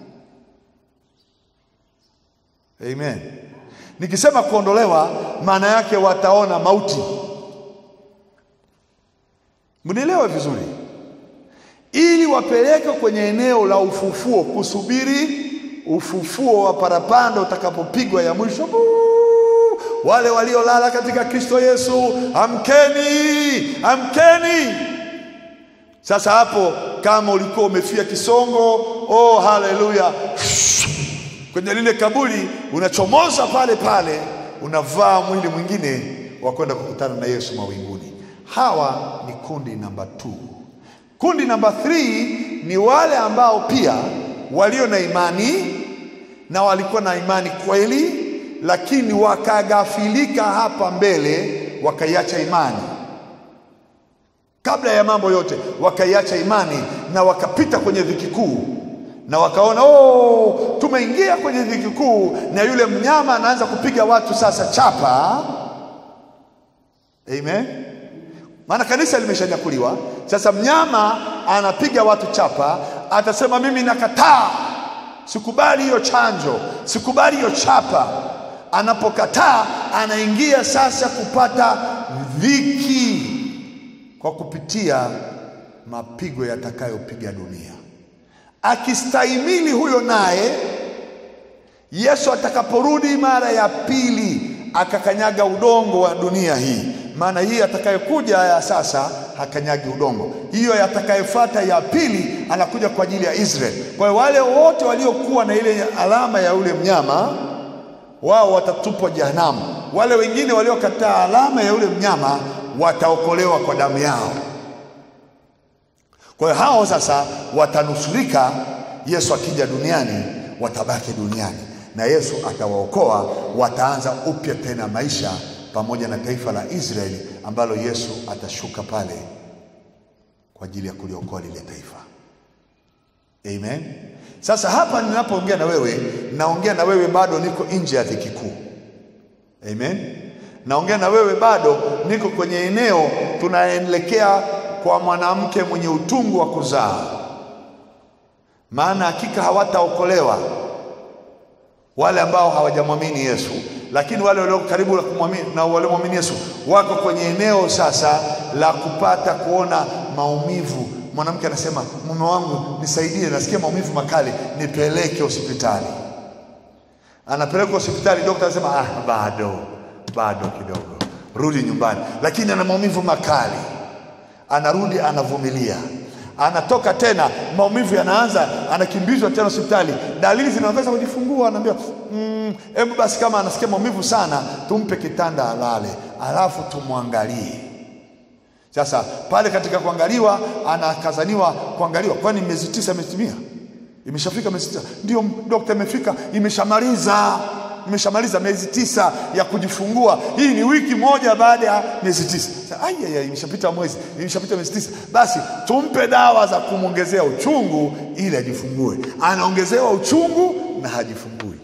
Amen. Nikisema kuondolewa, maana yake wataona mauti. Mnielewe vizuri, ili wapeleke kwenye eneo la ufufuo, kusubiri ufufuo wa parapanda utakapopigwa ya mwisho. Buu! Wale waliolala katika Kristo Yesu, amkeni, amkeni. Sasa hapo, kama ulikuwa umefia kisongo, oh haleluya, kwenye lile kaburi unachomoza pale pale, unavaa mwili mwingine wa kwenda kukutana na Yesu mawinguni. Hawa ni kundi namba 2. Kundi namba 3 ni wale ambao pia walio na imani na walikuwa na imani kweli, lakini wakagafilika hapa mbele, wakaiacha imani kabla ya mambo yote, wakaiacha imani na wakapita kwenye dhiki kuu na wakaona oh, tumeingia kwenye dhiki kuu, na yule mnyama anaanza kupiga watu sasa chapa. Amen. Maana kanisa limeshanyakuliwa sasa, mnyama anapiga watu chapa, atasema mimi nakataa, sikubali hiyo chanjo, sikubali hiyo chapa. Anapokataa anaingia sasa kupata dhiki kwa kupitia mapigo yatakayopiga dunia. Akistahimili huyo, naye Yesu atakaporudi mara ya pili akakanyaga udongo wa dunia hii, maana hii atakayokuja ya sasa hakanyagi udongo, hiyo atakayefuata ya pili anakuja kwa ajili ya Israeli. Kwa hiyo wale wote waliokuwa na ile alama ya ule mnyama wao watatupwa jehanamu, wale wengine waliokataa alama ya ule mnyama wataokolewa kwa damu yao. Kwa hiyo hao sasa watanusurika. Yesu akija duniani, watabaki duniani na Yesu atawaokoa, wataanza upya tena maisha pamoja na taifa la Israeli ambalo Yesu atashuka pale kwa ajili ya kuliokoa lile taifa. Amen. Sasa hapa ninapoongea na wewe, naongea na wewe bado niko nje ya dhiki kuu. Amen. Naongea na wewe bado niko kwenye eneo tunaelekea kwa mwanamke mwenye utungu wa kuzaa, maana hakika hawataokolewa wale ambao hawajamwamini Yesu, lakini wale walio karibu na kumwamini na waliomwamini Yesu wako kwenye eneo sasa la kupata kuona maumivu. Mwanamke anasema mume wangu nisaidie, nasikia maumivu makali, nipeleke hospitali. Anapelekwa hospitali, daktari anasema ah, bado bado kidogo, rudi nyumbani, lakini ana maumivu makali. Anarudi, anavumilia, anatoka tena, maumivu yanaanza, anakimbizwa tena hospitali, dalili zinaweza kujifungua, anaambiwa mm, hebu basi, kama anasikia maumivu sana, tumpe kitanda alale, alafu tumwangalie. Sasa pale katika kuangaliwa, anakazaniwa kuangaliwa, kwani miezi tisa imetimia? Imeshafika miezi tisa? Ndio dokta, imefika, imeshamaliza imeshamaliza miezi tisa ya kujifungua. Hii ni wiki moja baada ya miezi tisa. Aya, imeshapita mwezi, imeshapita miezi tisa, basi tumpe dawa za kumwongezea uchungu ili ajifungue. Anaongezewa uchungu na hajifungui.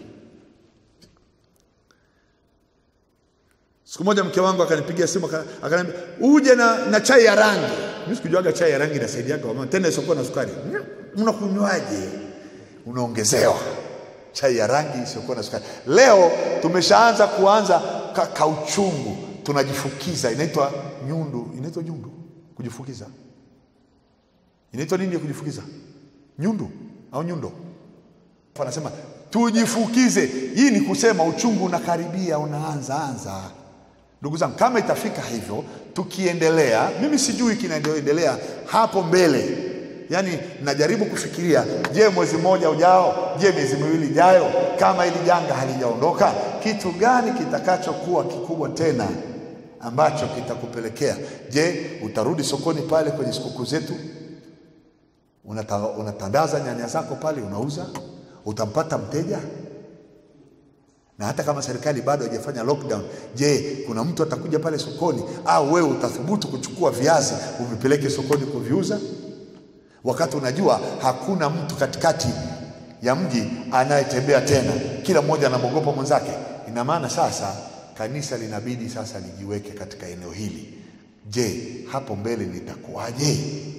Siku moja mke wangu akanipigia simu akaniambia, uje na, na chai ya rangi. Mimi sikujuaga chai ya rangi inasaidiaga wamama, tena isiokuwa na sukari. Mnakunywaje? Unaongezewa chai ya rangi isiyokuwa na sukari. Leo tumeshaanza kuanza ka, kauchungu tunajifukiza, inaitwa nyundu, inaitwa nyundu, kujifukiza. Inaitwa nini ya kujifukiza? Nyundu au nyundo? Anasema tujifukize. Hii ni kusema uchungu unakaribia, unaanza anza. Ndugu zangu, kama itafika hivyo, tukiendelea, mimi sijui kinaendelea hapo mbele. Yaani najaribu kufikiria, je, mwezi mmoja ujao, je, miezi miwili ijayo, kama hili janga halijaondoka, kitu gani kitakachokuwa kikubwa tena ambacho kitakupelekea? Je, utarudi sokoni pale kwenye sikukuu zetu, unata, unatandaza nyanya zako pale, unauza, utampata mteja? na hata kama serikali bado haijafanya lockdown, je, kuna mtu atakuja pale sokoni? Au wewe utathubutu kuchukua viazi uvipeleke sokoni kuviuza, wakati unajua hakuna mtu katikati ya mji anayetembea tena, kila mmoja anamwogopa mwenzake? Ina maana sasa kanisa linabidi sasa lijiweke katika eneo hili. Je, hapo mbele litakuwaje?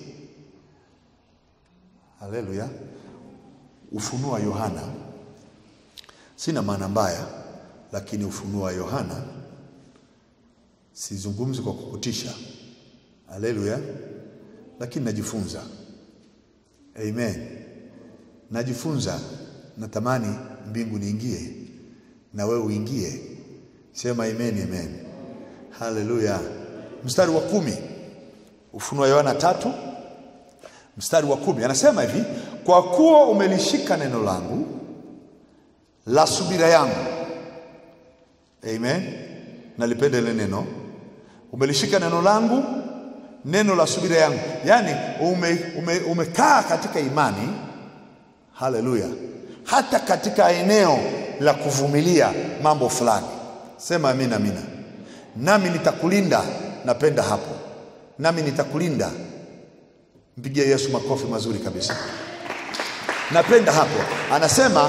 Haleluya! Ufunuo wa Yohana Sina maana mbaya, lakini ufunuo wa Yohana sizungumzi kwa kukutisha. Haleluya! Lakini najifunza. Amen, najifunza. Natamani mbingu niingie na wewe uingie. Sema amen, amen. Haleluya. Mstari wa kumi, ufunuo wa Yohana tatu mstari wa kumi anasema hivi, kwa kuwa umelishika neno langu la subira yangu. Amen, nalipenda ile neno, umelishika neno langu, neno la subira yangu, yaani ume, ume, umekaa katika imani. Haleluya, hata katika eneo la kuvumilia mambo fulani. Sema amina, amina. Nami nitakulinda. Napenda hapo, nami nitakulinda. Mpigie Yesu makofi mazuri kabisa. Napenda hapo, anasema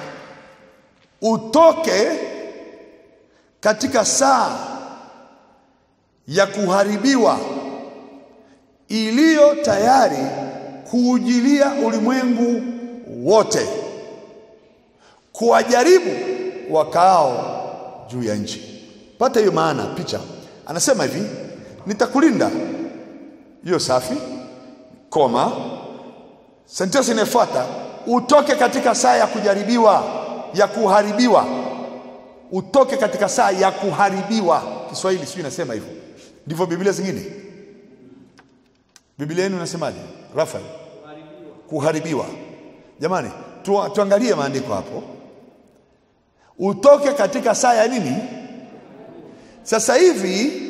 utoke katika saa ya kuharibiwa iliyo tayari kuujilia ulimwengu wote, kuwajaribu wakaao juu ya nchi. Pata hiyo maana picha. Anasema hivi, nitakulinda. Hiyo safi, koma. Sentensi inayofuata, utoke katika saa ya kujaribiwa ya kuharibiwa, utoke katika saa ya kuharibiwa. Kiswahili sijui inasema hivyo, ndivyo Biblia zingine. Biblia yenu inasemaje, Rafael? Kuharibiwa. Jamani, tu, tuangalie maandiko hapo, utoke katika saa ya nini? Sasa hivi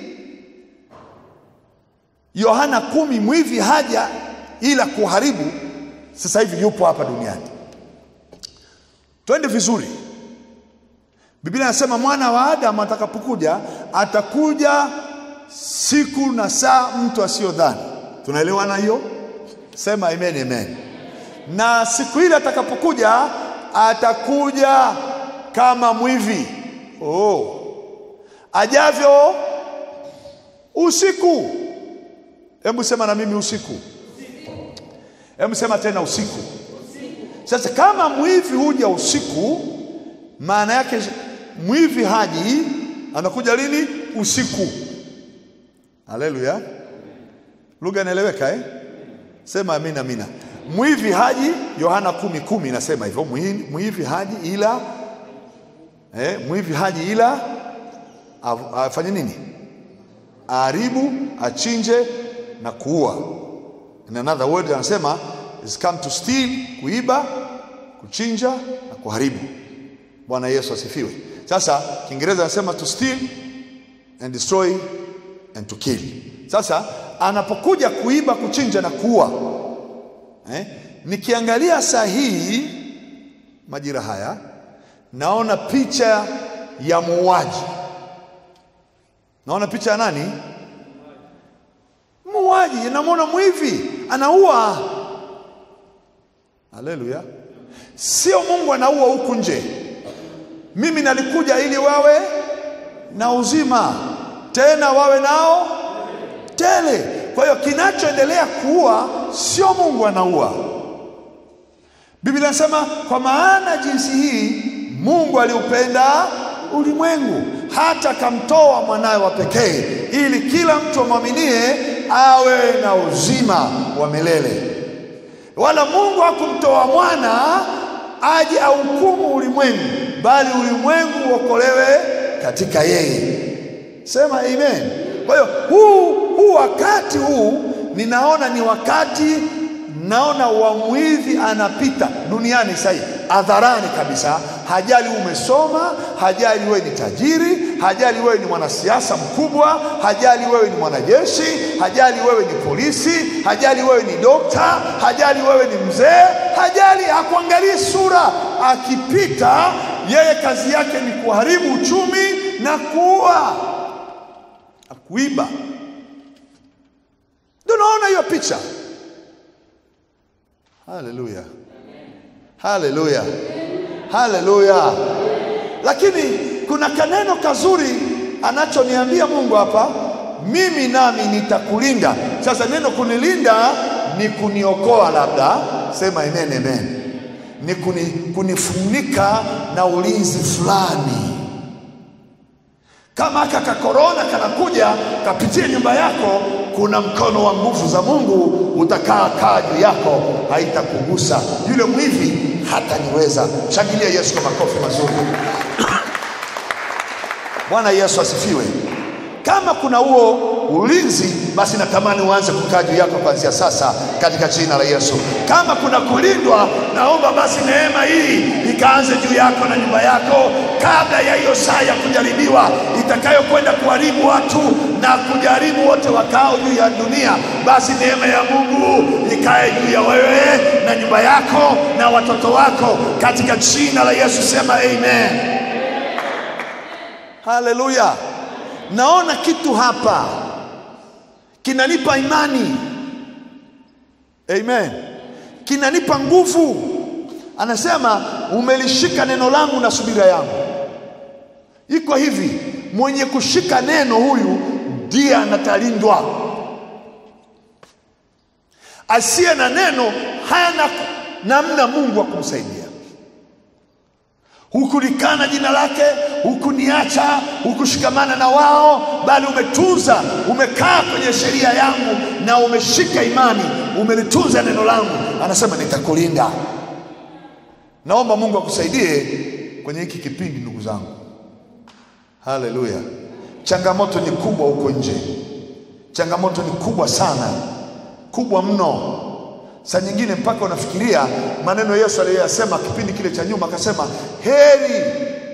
Yohana kumi, mwivi haja ila kuharibu. Sasa hivi yupo hapa duniani. Twende vizuri. Biblia inasema mwana wa Adamu atakapokuja atakuja siku na saa mtu asiyodhani. Tunaelewana hiyo? Sema amen, amen. Na siku ile atakapokuja atakuja kama mwivi oh, ajavyo usiku. Hebu sema na mimi usiku. Hebu sema tena usiku. Sasa kama mwivi huja usiku, maana yake mwivi haji, anakuja lini? Usiku. Haleluya, lugha inaeleweka eh? Sema amina, amina. Mwivi haji, Yohana kumi kumi inasema hivyo, mwivi haji ila eh, mwivi haji ila afanye nini? Aharibu, achinje na kuua. In another word anasema is come to steal, kuiba, kuchinja na kuharibu. Bwana Yesu asifiwe. Sasa Kiingereza anasema to steal and destroy and to kill. Sasa anapokuja kuiba, kuchinja na kuua eh, nikiangalia saa hii majira haya naona picha ya muuaji. Naona picha ya nani? Muuaji. Namwona mwivi anaua. Haleluya! Sio Mungu anaua huku nje. Mimi nalikuja ili wawe na uzima, tena wawe nao tele. Kwa hiyo kinachoendelea kuua sio Mungu anaua. Biblia inasema kwa maana jinsi hii Mungu aliupenda ulimwengu hata akamtoa mwanawe wa pekee ili kila mtu amwaminie awe na uzima wa milele. Wala Mungu hakumtoa mwana aje ahukumu ulimwengu, bali ulimwengu uokolewe katika yeye. Sema amen. Kwa hiyo huu huu wakati huu ninaona ni wakati naona wa mwizi anapita duniani sasa hadharani kabisa. Hajali umesoma, hajali wewe ni tajiri, hajali wewe ni mwanasiasa mkubwa, hajali wewe ni mwanajeshi, hajali wewe ni polisi, hajali wewe ni dokta, hajali wewe ni mzee, hajali, hakuangalii sura. Akipita yeye kazi yake ni kuharibu uchumi na kuua na kuiba. Ndio naona hiyo picha. Haleluya, haleluya, haleluya. Lakini kuna kaneno kazuri anachoniambia Mungu hapa, mimi nami nitakulinda. Sasa neno kunilinda ni kuniokoa, labda sema amen, amen, ni kuni, kunifunika na ulinzi fulani kama aka kakorona kanakuja kapitia nyumba yako, kuna mkono wa nguvu za Mungu utakaa kaa juu yako, haitakugusa. Yule mwivi hataniweza. Shangilia Yesu kwa makofi mazuri. Bwana Yesu asifiwe. Kama kuna huo ulinzi, basi natamani uanze kukaa juu yako kuanzia sasa katika jina la Yesu. Kama kuna kulindwa, naomba basi neema hii ikaanze juu yako na nyumba yako kabla ya hiyo saa ya kujaribiwa itakayokwenda kuharibu watu na kujaribu wote wakao juu ya dunia. Basi neema ya Mungu ikae juu ya wewe na nyumba yako na watoto wako katika jina la Yesu. Sema amen. Haleluya. Naona kitu hapa kinanipa imani, amen, kinanipa nguvu. Anasema umelishika neno langu na subira yangu. Iko hivi, mwenye kushika neno huyu ndiye anatalindwa. Asiye na neno hana namna Mungu wa kumsaidia hukulikana jina lake, hukuniacha, hukushikamana na wao, bali umetunza, umekaa kwenye sheria yangu na umeshika imani, umelitunza neno langu. Anasema nitakulinda. Naomba Mungu akusaidie kwenye hiki kipindi, ndugu zangu. Haleluya! Changamoto ni kubwa huko nje, changamoto ni kubwa sana, kubwa mno. Saa nyingine mpaka unafikiria maneno Yesu aliyoyasema kipindi kile cha nyuma, akasema heri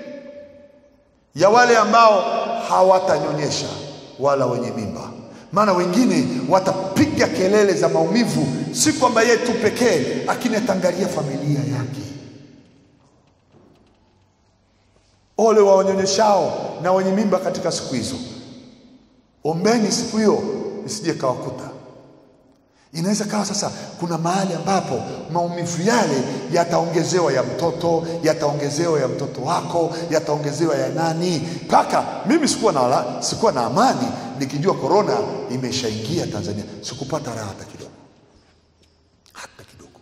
ya wale ambao hawatanyonyesha wala wenye mimba, maana wengine watapiga kelele za maumivu, si kwamba yeye tu pekee, lakini ataangalia familia yake. Ole wa wanyonyeshao na wenye mimba katika siku hizo. Ombeni siku hiyo isije kawakuta. Inaweza kawa sasa kuna mahali ambapo maumivu yale yataongezewa ya mtoto, yataongezewa ya mtoto wako, yataongezewa ya nani, mpaka mimi sikuwa na, sikuwa na amani nikijua korona imeshaingia Tanzania, sikupata raha hata kidogo, hata kidogo.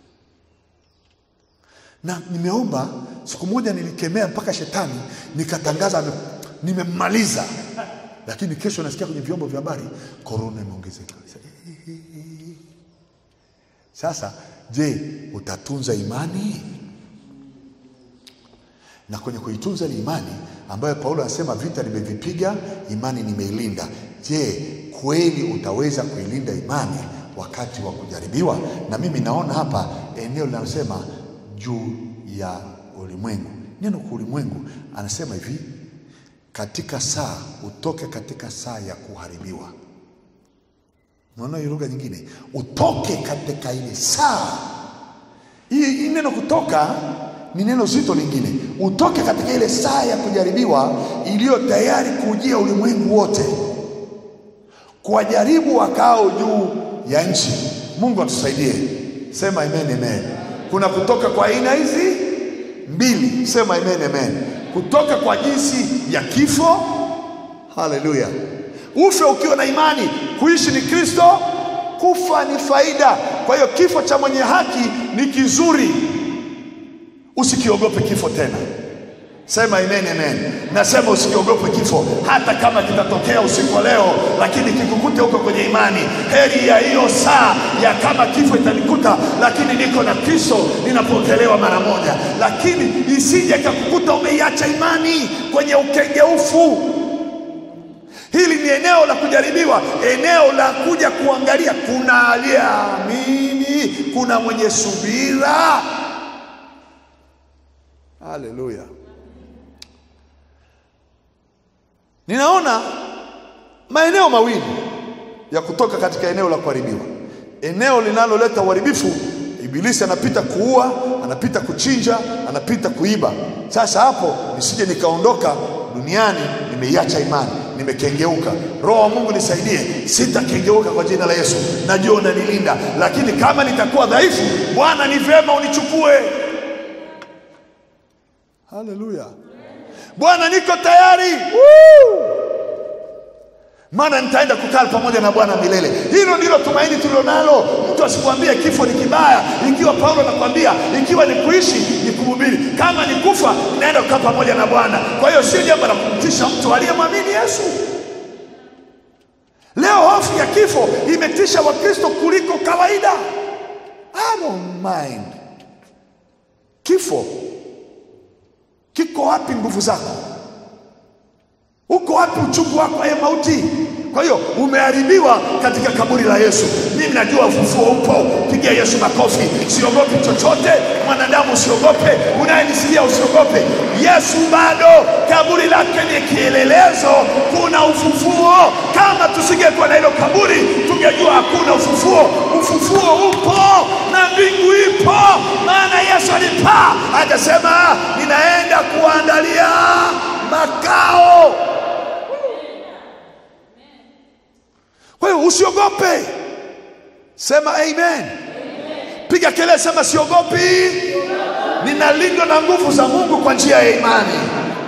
Na nimeomba siku moja, nilikemea mpaka shetani nikatangaza nimemmaliza, lakini kesho nasikia kwenye vyombo vya habari korona imeongezeka. Sasa je, utatunza imani? Na kwenye kuitunza ile imani ambayo Paulo anasema vita nimevipiga, imani nimeilinda. Je, kweli utaweza kuilinda imani wakati wa kujaribiwa? Na mimi naona hapa eneo linalosema juu ya ulimwengu. Neno kwa ulimwengu, anasema hivi, katika saa utoke katika saa ya kuharibiwa. Unaona hiyo lugha nyingine, utoke katika ile saa. Hii neno kutoka ni neno zito lingine, utoke katika ile saa ya kujaribiwa iliyo tayari kujia ulimwengu wote, kuwajaribu wakao juu ya nchi. Mungu atusaidie, sema amen, amen. Kuna kutoka kwa aina hizi mbili, sema amen, amen. Kutoka kwa jinsi ya kifo, haleluya ufe ukiwa na imani. Kuishi ni Kristo, kufa ni faida. Kwa hiyo kifo cha mwenye haki ni kizuri, usikiogope kifo tena. Sema amen, amen. Nasema usikiogope kifo, hata kama kitatokea usiku wa leo, lakini kikukute huko kwenye imani. Heri ya hiyo saa ya kama kifo itanikuta, lakini niko na Kristo, ninapokelewa mara moja, lakini isije kakukuta umeiacha imani kwenye ukengeufu. Hili ni eneo la kujaribiwa, eneo la kuja kuangalia, kuna aliyeamini, kuna mwenye subira. Haleluya! Ninaona maeneo mawili ya kutoka katika eneo la kuharibiwa. Eneo linaloleta uharibifu, Ibilisi anapita kuua, anapita kuchinja, anapita kuiba. Sasa hapo nisije nikaondoka duniani nimeiacha imani, nimekengeuka. Roho wa Mungu nisaidie, sitakengeuka kwa jina la Yesu. Najua unanilinda, lakini kama nitakuwa dhaifu, Bwana ni vyema unichukue. Haleluya. Bwana, niko tayari Woo! maana nitaenda kukaa pamoja na Bwana milele. Hilo ndilo tumaini tulilonalo. Mtu asikwambie kifo ni kibaya, ikiwa Paulo anakwambia ikiwa ni kuishi ni kuhubiri, kama ni kufa naenda kukaa pamoja na Bwana. Kwa hiyo sio jambo la kumtisha mtu aliyemwamini Yesu. Leo hofu ya kifo imetisha Wakristo kuliko kawaida. I don't mind. Kifo kiko wapi? Nguvu zako uko wapi? Uchungu wako ye mauti. Kwa hiyo umeharibiwa katika kaburi la Yesu. Mimi najua ufufuo upo, pigia Yesu makofi. Siogopi chochote, mwanadamu usiogope, unayenisikia usiogope. Yesu bado, kaburi lake ni kielelezo, kuna ufufuo. Kama tusingekuwa na hilo kaburi, tungejua hakuna ufufuo. Ufufuo upo na mbingu ipo, maana Yesu alipaa akasema, ninaenda kuandalia makao. Kwa hiyo usiogope, sema amen. Piga kelele, sema siogopi, ninalindwa na nguvu za Mungu kwa njia ya imani.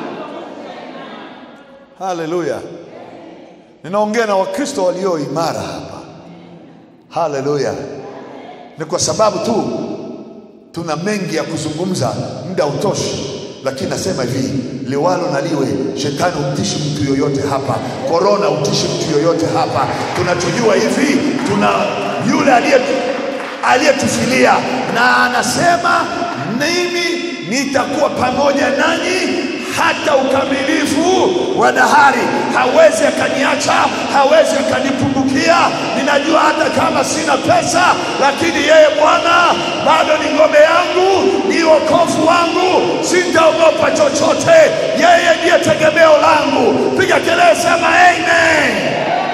Haleluya! Ninaongea na Wakristo walio imara hapa. Haleluya! Ni kwa sababu tu tuna mengi ya kuzungumza, muda utoshi lakini nasema hivi, liwalo na liwe, shetani umtishi mtu yoyote hapa, korona utishi mtu yoyote hapa. Tunachojua hivi, tuna yule aliye aliyetufilia na anasema, mimi nitakuwa pamoja nanyi hata ukamilifu wa dahari. Hawezi akaniacha, hawezi akanipungukia. Ninajua hata kama sina pesa, lakini yeye Bwana bado ni ngome yangu, ni wokovu wangu, sitaogopa chochote. Yeye ndiye tegemeo langu. Piga kelele, sema amen.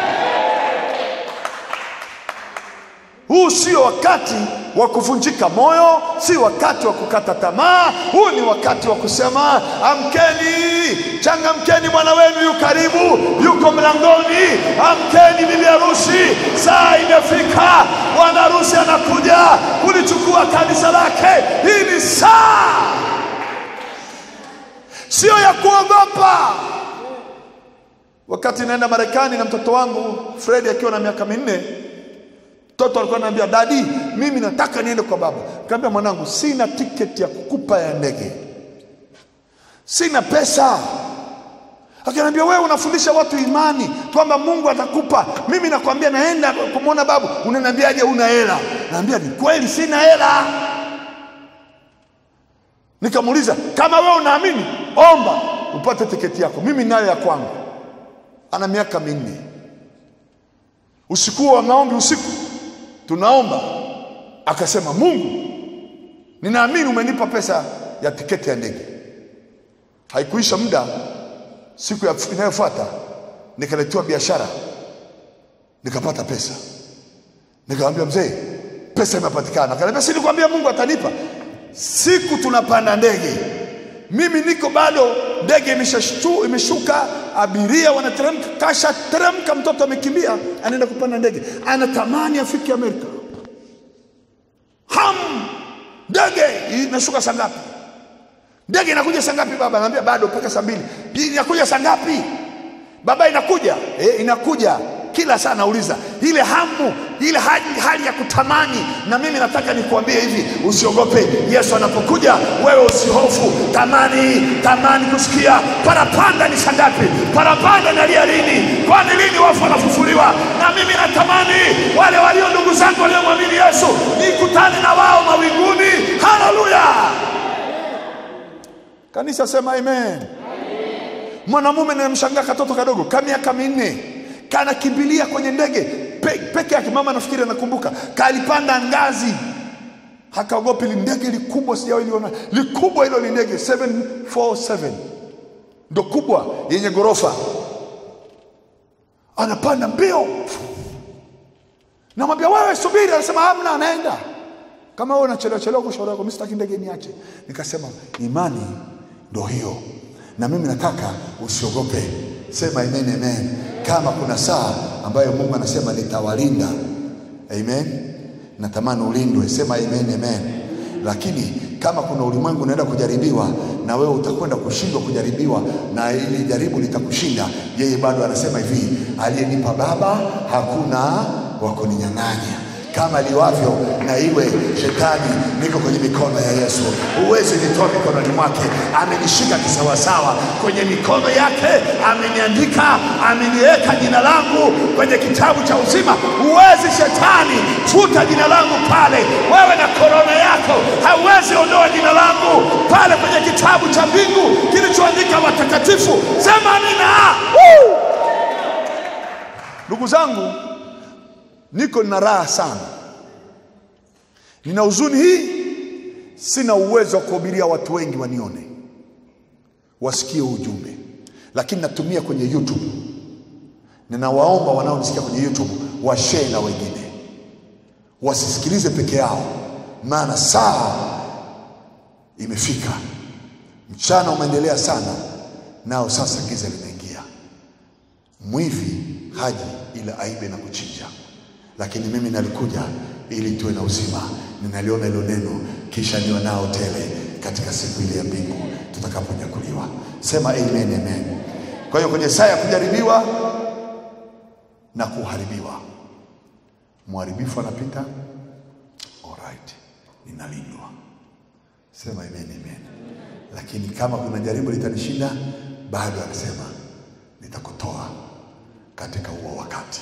Huu sio wakati wa kuvunjika moyo, si wakati wa kukata tamaa. Huu ni wakati wa kusema amkeni, changamkeni, bwana wenu yu karibu, yuko mlangoni. Amkeni bibi harusi, saa imefika, bwana harusi anakuja kulichukua kanisa lake. Hii ni saa, sio ya kuogopa. Wakati naenda Marekani na mtoto wangu Fredi akiwa na miaka minne Mtoto alikuwa ananiambia dadi, mimi nataka niende kwa baba. Nikamwambia mwanangu, sina tiketi ya kukupa ya ndege, sina pesa. Akaniambia wewe unafundisha watu imani kwamba Mungu atakupa. Mimi nakwambia naenda kumwona babu, unaniambiaje una hela? Naambia ni kweli, sina hela. Nikamuuliza, kama wewe unaamini, omba upate tiketi yako, mimi nayo ya kwangu. Ana miaka minne. Usiku wa maombi, usiku tunaomba, akasema Mungu, ninaamini umenipa pesa ya tiketi ya ndege. Haikuisha muda, siku inayofuata nikaletewa biashara, nikapata pesa. Nikamwambia mzee, pesa imepatikana. Akaniambia si nikwambia Mungu atanipa. Siku tunapanda ndege, mimi niko bado, ndege imeshashtu imeshuka, abiria wanateremka, kasha teremka, mtoto amekimbia, anaenda kupanda ndege, anatamani afike Amerika. Ham, ndege inashuka saa ngapi? Ndege inakuja saa ngapi baba? Anambia bado mpaka saa mbili. Inakuja saa ngapi baba? Inakuja eh, inakuja kila saa nauliza ile hamu ile hali, hali ya kutamani. Na mimi nataka nikuambie hivi, usiogope. Yesu anapokuja, wewe usihofu. Tamani, tamani kusikia parapanda ni saa ngapi, parapanda nalia lini, kwani lini wafu wanafufuliwa? Na mimi natamani wale walio ndugu zangu waliomwamini Yesu nikutane na wao mawinguni. Haleluya! Kanisa sema amen. Mwanamume nimemshangaa katoto kadogo ka miaka minne kanakimbilia kwenye ndege pe, peke yake. Mama nafikiri anakumbuka, kalipanda ngazi, hakaogopi. Li ndege likubwa, sijawahi liona likubwa hilo. Li ndege 747 ndo kubwa, yenye ghorofa, anapanda mbio. Namwambia wewe subiri, anasema hamna, anaenda kama wewe unachelewa chelewa kwa shauri yako, mimi sitaki ndege niache. Nikasema imani ndo hiyo, na mimi nataka usiogope. Sema amen, amen. Kama kuna saa ambayo Mungu anasema nitawalinda, amen, natamani ulindwe. Sema amen, amen. Lakini kama kuna ulimwengu unaenda kujaribiwa na wewe utakwenda kushindwa kujaribiwa na ili jaribu litakushinda, yeye bado anasema hivi, aliyenipa Baba hakuna wa kuninyang'anya kama liwavyo na iwe shetani, niko kwenye mikono ya Yesu. Huwezi nitoa mikononi mwake. Amenishika kisawasawa kwenye mikono yake, ameniandika, ameniweka jina langu kwenye kitabu cha uzima. Huwezi shetani futa jina langu pale. Wewe na korona yako hauwezi ondoa jina langu pale kwenye kitabu cha mbingu kilichoandika watakatifu. Sema amina. Woo! Ndugu zangu, niko nina raha sana, nina huzuni hii, sina uwezo wa kuhubiria watu wengi wanione, wasikie ujumbe, lakini natumia kwenye YouTube. Ninawaomba wanaonisikia kwenye YouTube washare na wengine, wasisikilize peke yao, maana saa imefika, mchana umeendelea sana, nao sasa giza limeingia. Mwivi haji ila aibe na kuchinja lakini mimi nalikuja ili tuwe na uzima. Ninaliona hilo neno, kisha niwe nao tele katika siku ile ya mbingu tutakaponyakuliwa. Sema amen, amen. Kwa hiyo kwenye saa ya kujaribiwa na kuharibiwa, mharibifu anapita, alright, ninalindwa. Sema amen, amen. Lakini kama kuna jaribu litanishinda, bado anasema nitakutoa katika huo wakati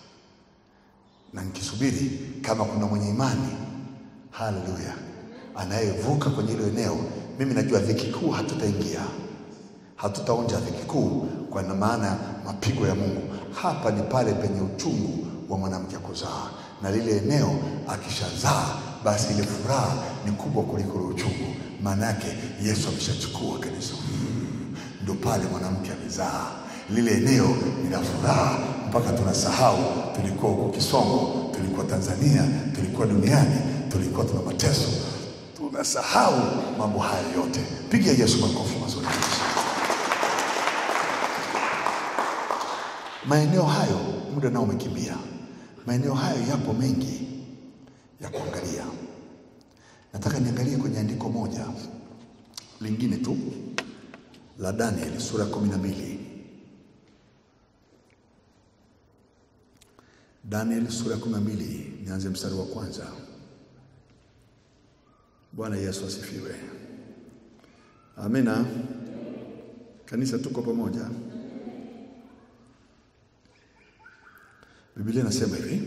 na nikisubiri kama kuna mwenye imani, haleluya, anayevuka kwenye hilo eneo. Mimi najua dhiki kuu hatutaingia, hatutaonja dhiki kuu, kwa maana mapigo ya Mungu hapa ni pale penye uchungu wa mwanamke kuzaa, na lile eneo akishazaa, basi ile furaha ni kubwa kuliko ule uchungu. Maana yake Yesu ameshachukua kanisa, ndo pale mwanamke amezaa lile eneo ni la furaha mpaka tunasahau tulikuwa huko Kisongo, tulikuwa Tanzania, tulikuwa duniani, tulikuwa tuna mateso, tunasahau mambo haya yote. Pigia Yesu makofi mazuri kabisa. Maeneo hayo, muda nao umekimbia. Maeneo hayo yapo mengi ya kuangalia. Nataka niangalie kwenye andiko moja lingine tu la Danieli sura ya kumi na mbili. Daniel sura ya kumi na mbili nianze mstari wa kwanza. Bwana Yesu asifiwe. Amina. Kanisa, tuko pamoja. Biblia inasema hivi,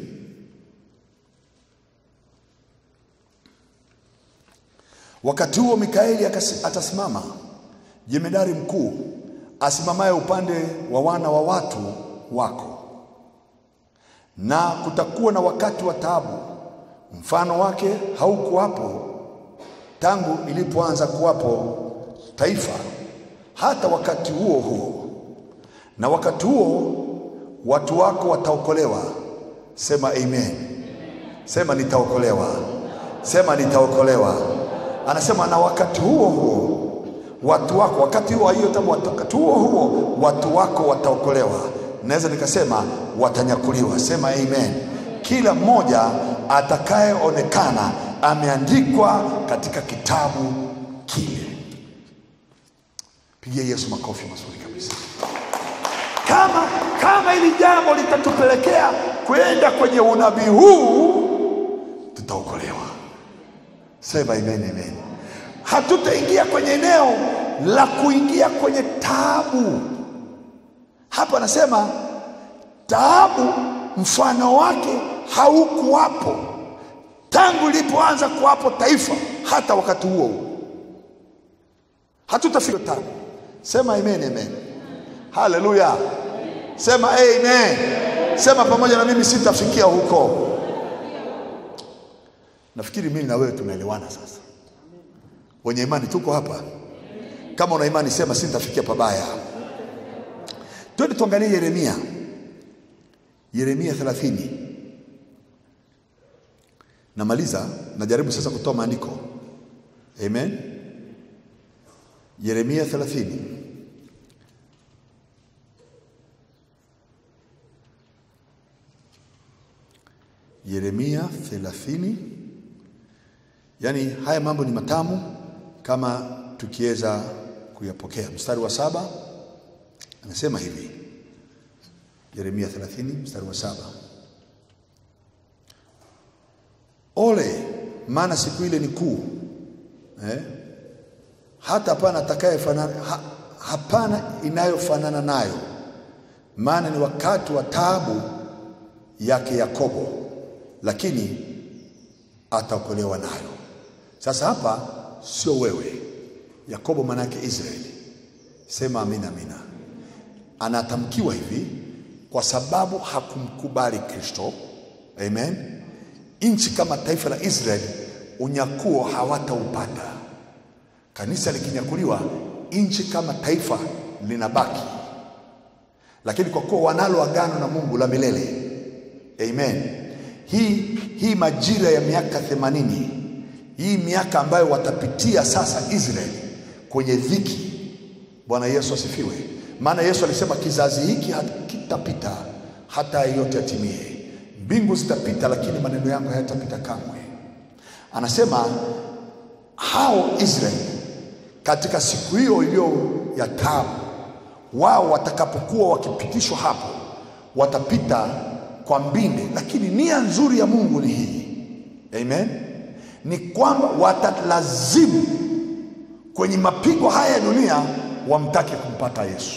wakati huo Mikaeli atasimama, jemedari mkuu asimamaye upande wa wana wa watu wako na kutakuwa na wakati wa taabu, mfano wake haukuwapo tangu ilipoanza kuwapo taifa hata wakati huo huo. Na wakati huo watu wako wataokolewa. Sema amen. Sema nitaokolewa. Sema nitaokolewa. Anasema na wakati huo huo watu wako, wakati huo hiyo tabu, wakati huo huo watu wako wataokolewa naweza nikasema watanyakuliwa. Sema amen. Kila mmoja atakayeonekana ameandikwa katika kitabu kile. Pigia Yesu makofi mazuri kabisa. kama kama hili jambo litatupelekea kwenda kwenye unabii huu, tutaokolewa. Sema amen, amen. Hatutaingia kwenye eneo la kuingia kwenye taabu. Hapa anasema taabu mfano wake haukuwapo tangu ilipoanza kuwapo taifa hata wakati huo huo. Hatutafika taabu. Sema amen, amen. Haleluya. Sema amen. Sema pamoja na mimi, sitafikia huko. Nafikiri mimi na wewe tunaelewana sasa. Wenye imani tuko hapa. Kama una imani sema sitafikia pabaya. Twende tuangalie Yeremia, Yeremia 30. Namaliza, najaribu sasa kutoa maandiko. Amen. Yeremia 30. Yeremia 30. Yaani haya mambo ni matamu kama tukiweza kuyapokea. Mstari wa saba anasema hivi, Yeremia 30 mstari wa saba ole, maana siku ile ni kuu eh? hata hapana atakayefanana ha, hapana inayofanana nayo, maana ni wakati wa taabu yake Yakobo, lakini ataokolewa nayo. Sasa hapa sio wewe, Yakobo maana yake Israeli. Sema amina, amina. Anatamkiwa hivi kwa sababu hakumkubali Kristo. Amen. Nchi kama taifa la Israeli unyakuo hawataupata. Kanisa likinyakuliwa, nchi kama taifa linabaki, lakini kwa kuwa wanalo agano na Mungu la milele. Amen. Hii, hii majira ya miaka themanini, hii miaka ambayo watapitia sasa Israeli kwenye dhiki. Bwana Yesu asifiwe. Maana Yesu alisema kizazi hiki kitapita hata yote yatimie. Mbingu zitapita, lakini maneno yangu hayatapita kamwe. Anasema hao Israeli katika siku hiyo iliyo ya taabu, wao watakapokuwa wakipitishwa hapo, watapita kwa mbinde, lakini nia nzuri ya Mungu ni hii, amen, ni kwamba watalazimu kwenye mapigo haya ya dunia wamtake kumpata Yesu.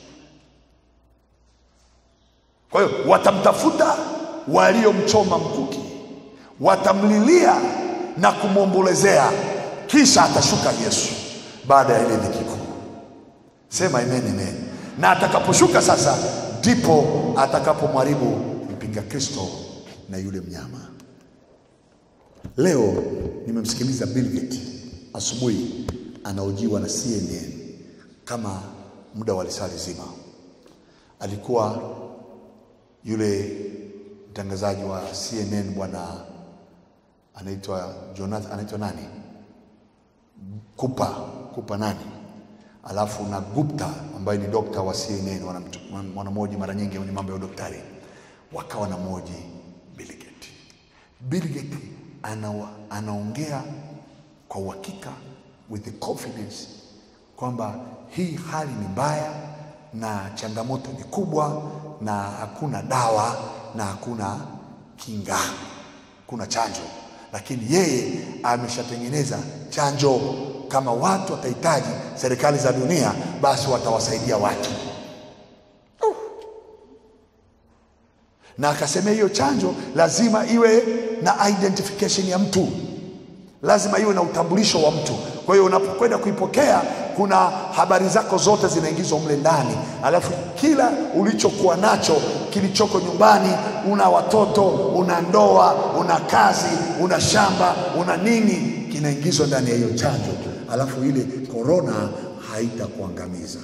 Kwa hiyo watamtafuta waliomchoma mkuki, watamlilia na kumwombolezea, kisha atashuka Yesu baada ya ile dhiki kuu. Sema amen, amen. Na atakaposhuka sasa, ndipo atakapomharibu mpinga Kristo na yule mnyama. Leo nimemsikiliza Bill Gates asubuhi anaojiwa na CNN kama muda wa lisali zima. Alikuwa yule mtangazaji wa CNN bwana anaitwa Jonathan, anaitwa nani? Kupa, Kupa nani? Alafu na Gupta ambaye ni dokta wa CNN, wanamoji mara nyingi kwenye mambo ya udaktari, wakawa na moji Bill Gates. Bill Gates ana, anaongea kwa uhakika with the confidence kwamba hii hali ni mbaya na changamoto ni kubwa na hakuna dawa na hakuna kinga, kuna chanjo, lakini yeye ameshatengeneza chanjo. Kama watu watahitaji, serikali za dunia, basi watawasaidia watu uh. Na akasema hiyo chanjo lazima iwe na identification ya mtu, lazima iwe na utambulisho wa mtu. Kwa hiyo unapokwenda kuipokea kuna habari zako zote zinaingizwa mle ndani, alafu kila ulichokuwa nacho kilichoko nyumbani, una watoto, una ndoa, una kazi, una shamba, una nini, kinaingizwa ndani ya hiyo chanjo, alafu ile korona haitakuangamiza.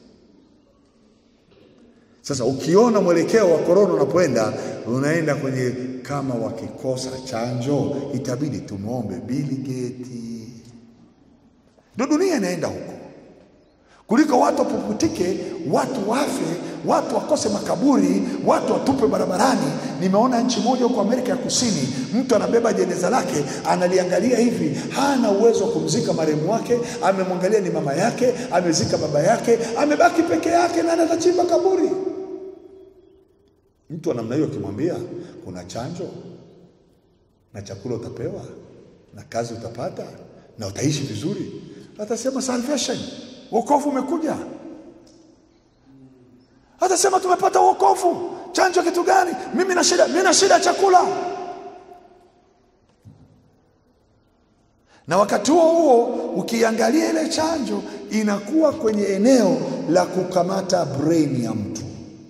Sasa ukiona mwelekeo wa korona unapoenda, unaenda kwenye kama wakikosa chanjo, itabidi tumwombe Bill Gates. Ndio dunia inaenda huko, kuliko watu wapuputike, watu wafe, watu wakose makaburi, watu watupwe barabarani. Nimeona nchi moja huko Amerika ya Kusini, mtu anabeba jeneza lake, analiangalia hivi, hana uwezo wa kumzika marehemu wake, amemwangalia ni mama yake, amezika baba yake, amebaki peke yake, na atachimba kaburi. Mtu wa namna hiyo ukimwambia kuna chanjo na chakula utapewa na kazi utapata na utaishi vizuri, atasema salvation, wokovu umekuja. Atasema tumepata wokovu. Chanjo kitu gani? Mimi na shida, mimi na shida ya chakula. Na wakati huo huo ukiangalia ile chanjo inakuwa kwenye eneo la kukamata brain ya mtu.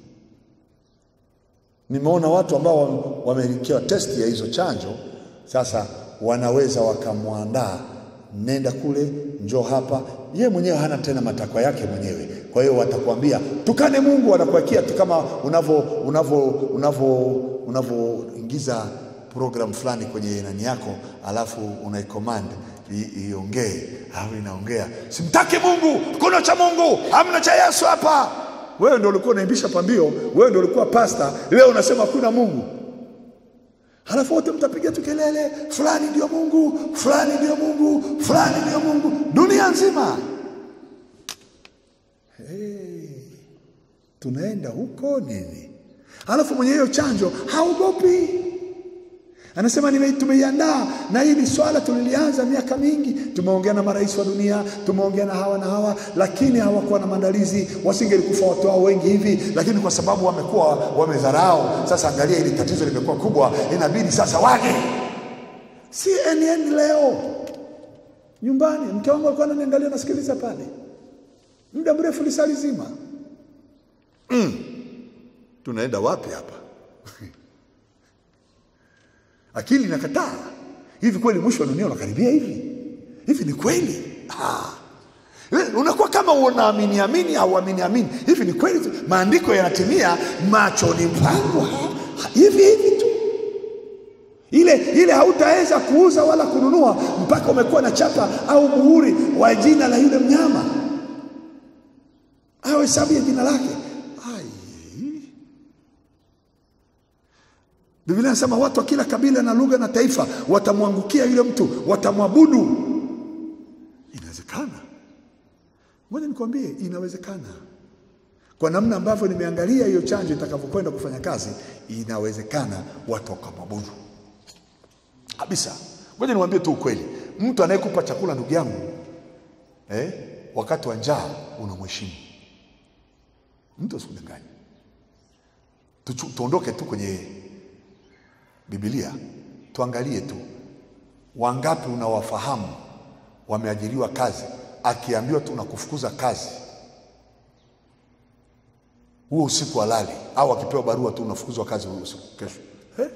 Nimeona watu ambao wamewekewa testi ya hizo chanjo, sasa wanaweza wakamwandaa, nenda kule, njoo hapa. Ye mwenyewe hana tena matakwa yake mwenyewe, kwa hiyo watakwambia tukane Mungu, wanakuwekea tu kama unavyo unavyo unavyo unavyoingiza program fulani kwenye nani yako, alafu unaicommand i- iongee au inaongea, simtaki Mungu, kuna cha Mungu, hamna cha Yesu hapa. Wewe ndio ulikuwa unaimbisha pambio, wewe ndio ulikuwa pasta, leo unasema kuna Mungu. Halafu wote mtapiga tu kelele, fulani ndio Mungu, fulani ndio Mungu, fulani ndio Mungu, dunia nzima. Hey, tunaenda huko nini? Halafu mwenye hiyo chanjo haogopi, anasema nime- tumeiandaa na hili swala tulilianza miaka mingi, tumeongea na marais wa dunia, tumeongea na hawa na hawa, lakini hawakuwa na maandalizi, wasingelikufa watu wao wengi hivi, lakini kwa sababu wamekuwa wamedharau. Sasa angalia, hili tatizo limekuwa kubwa, inabidi sasa waje. CNN leo nyumbani, mke wangu alikuwa ananiangalia, nasikiliza pale muda mrefu, lisali zima. Mm. Tunaenda wapi hapa? Akili inakataa. Hivi kweli mwisho wa dunia unakaribia hivi? Hivi ni kweli? Ah. Eh, Unakuwa kama unaamini amini au amini amini. Hivi ni kweli? tu? Maandiko yanatimia machoni pangu ha- hivi hivi tu. Ile ile hautaweza kuuza wala kununua mpaka umekuwa na chapa au muhuri wa jina la yule mnyama au hesabu ya jina lake. Ai. Biblia inasema watu wa kila kabila na lugha na taifa watamwangukia yule mtu, watamwabudu. Inawezekana. Ngoja nikwambie, inawezekana. Kwa namna ambavyo nimeangalia hiyo chanjo itakavyokwenda kufanya kazi, inawezekana watu wakamwabudu kabisa. Ngoja niwaambie tu ukweli, mtu anayekupa chakula, ndugu yangu, eh, wakati wa njaa unamheshimu. Mtu asikudanganye. Tuchu- Tuondoke tu kwenye Biblia, tuangalie tu wangapi unawafahamu wameajiriwa kazi, akiambiwa tu nakufukuza kazi huo usiku halali, au akipewa barua tu unafukuzwa kazi huo usiku kesho. Eh?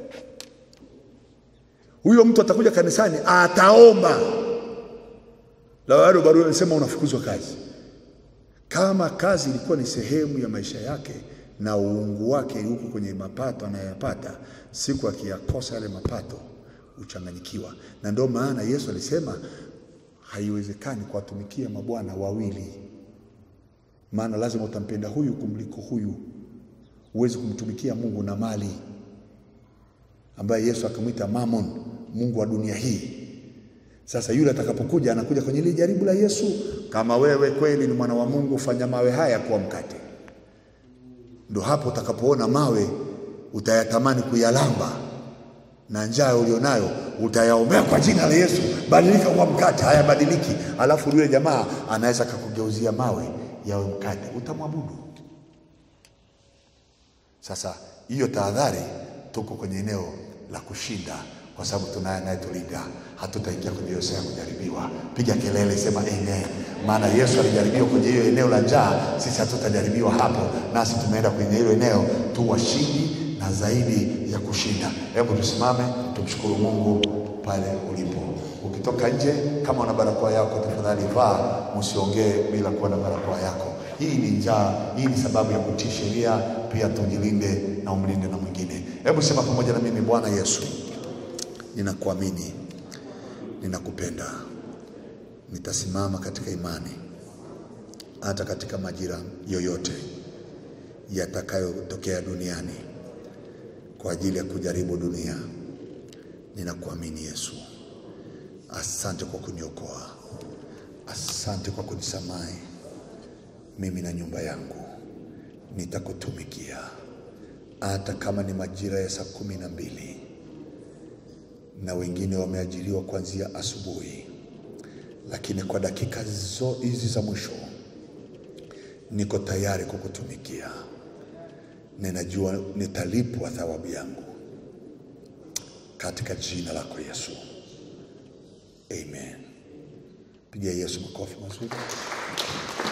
Huyo mtu atakuja kanisani ataomba, la bado barua imesema unafukuzwa kazi. Kama kazi ilikuwa ni sehemu ya maisha yake na uungu wake huko kwenye mapato anayoyapata, siku akiyakosa yale mapato uchanganyikiwa. Na ndio maana Yesu alisema haiwezekani kuwatumikia mabwana wawili, maana lazima utampenda huyu kumliko huyu. Huwezi kumtumikia Mungu na mali, ambaye Yesu akamwita Mammon, mungu wa dunia hii. Sasa yule atakapokuja anakuja kwenye ile jaribu la Yesu, kama wewe kweli ni mwana wa Mungu, fanya mawe haya kuwa mkate. Ndo hapo utakapoona mawe utayatamani kuyalamba, na njaa ulionayo utayaombea kwa jina la Yesu, badilika kuwa mkate. Hayabadiliki, alafu yule jamaa anaweza kakugeuzia mawe yawe mkate, utamwabudu. Sasa hiyo tahadhari, tuko kwenye eneo la kushinda kwa sababu tunaye anayetulinda, hatutaingia kwenye hiyo sehemu ya kujaribiwa. Piga kelele, sema amen. Maana Yesu alijaribiwa kwenye hiyo eneo la njaa, sisi hatutajaribiwa hapo, nasi tumeenda kwenye hilo eneo tu washindi na zaidi ya kushinda. Hebu tusimame tumshukuru Mungu pale ulipo. Ukitoka nje, kama una barakoa yako, tafadhali vaa, msiongee bila kuwa na barakoa yako. Hii ni njaa, hii ni sababu ya kutii sheria. Pia tujilinde na umlinde na mwingine. Hebu sema pamoja na mimi, Bwana Yesu, ninakuamini, ninakupenda, nitasimama katika imani hata katika majira yoyote yatakayotokea duniani kwa ajili ya kujaribu dunia. Ninakuamini Yesu, asante kwa kuniokoa, asante kwa kunisamehe. Mimi na nyumba yangu nitakutumikia hata kama ni majira ya saa kumi na mbili na wengine wameajiriwa kuanzia asubuhi, lakini kwa dakika zo hizi za mwisho niko tayari kukutumikia. Ninajua nitalipwa thawabu yangu katika jina lako Yesu, amen. Pigia Yesu makofi mazuri.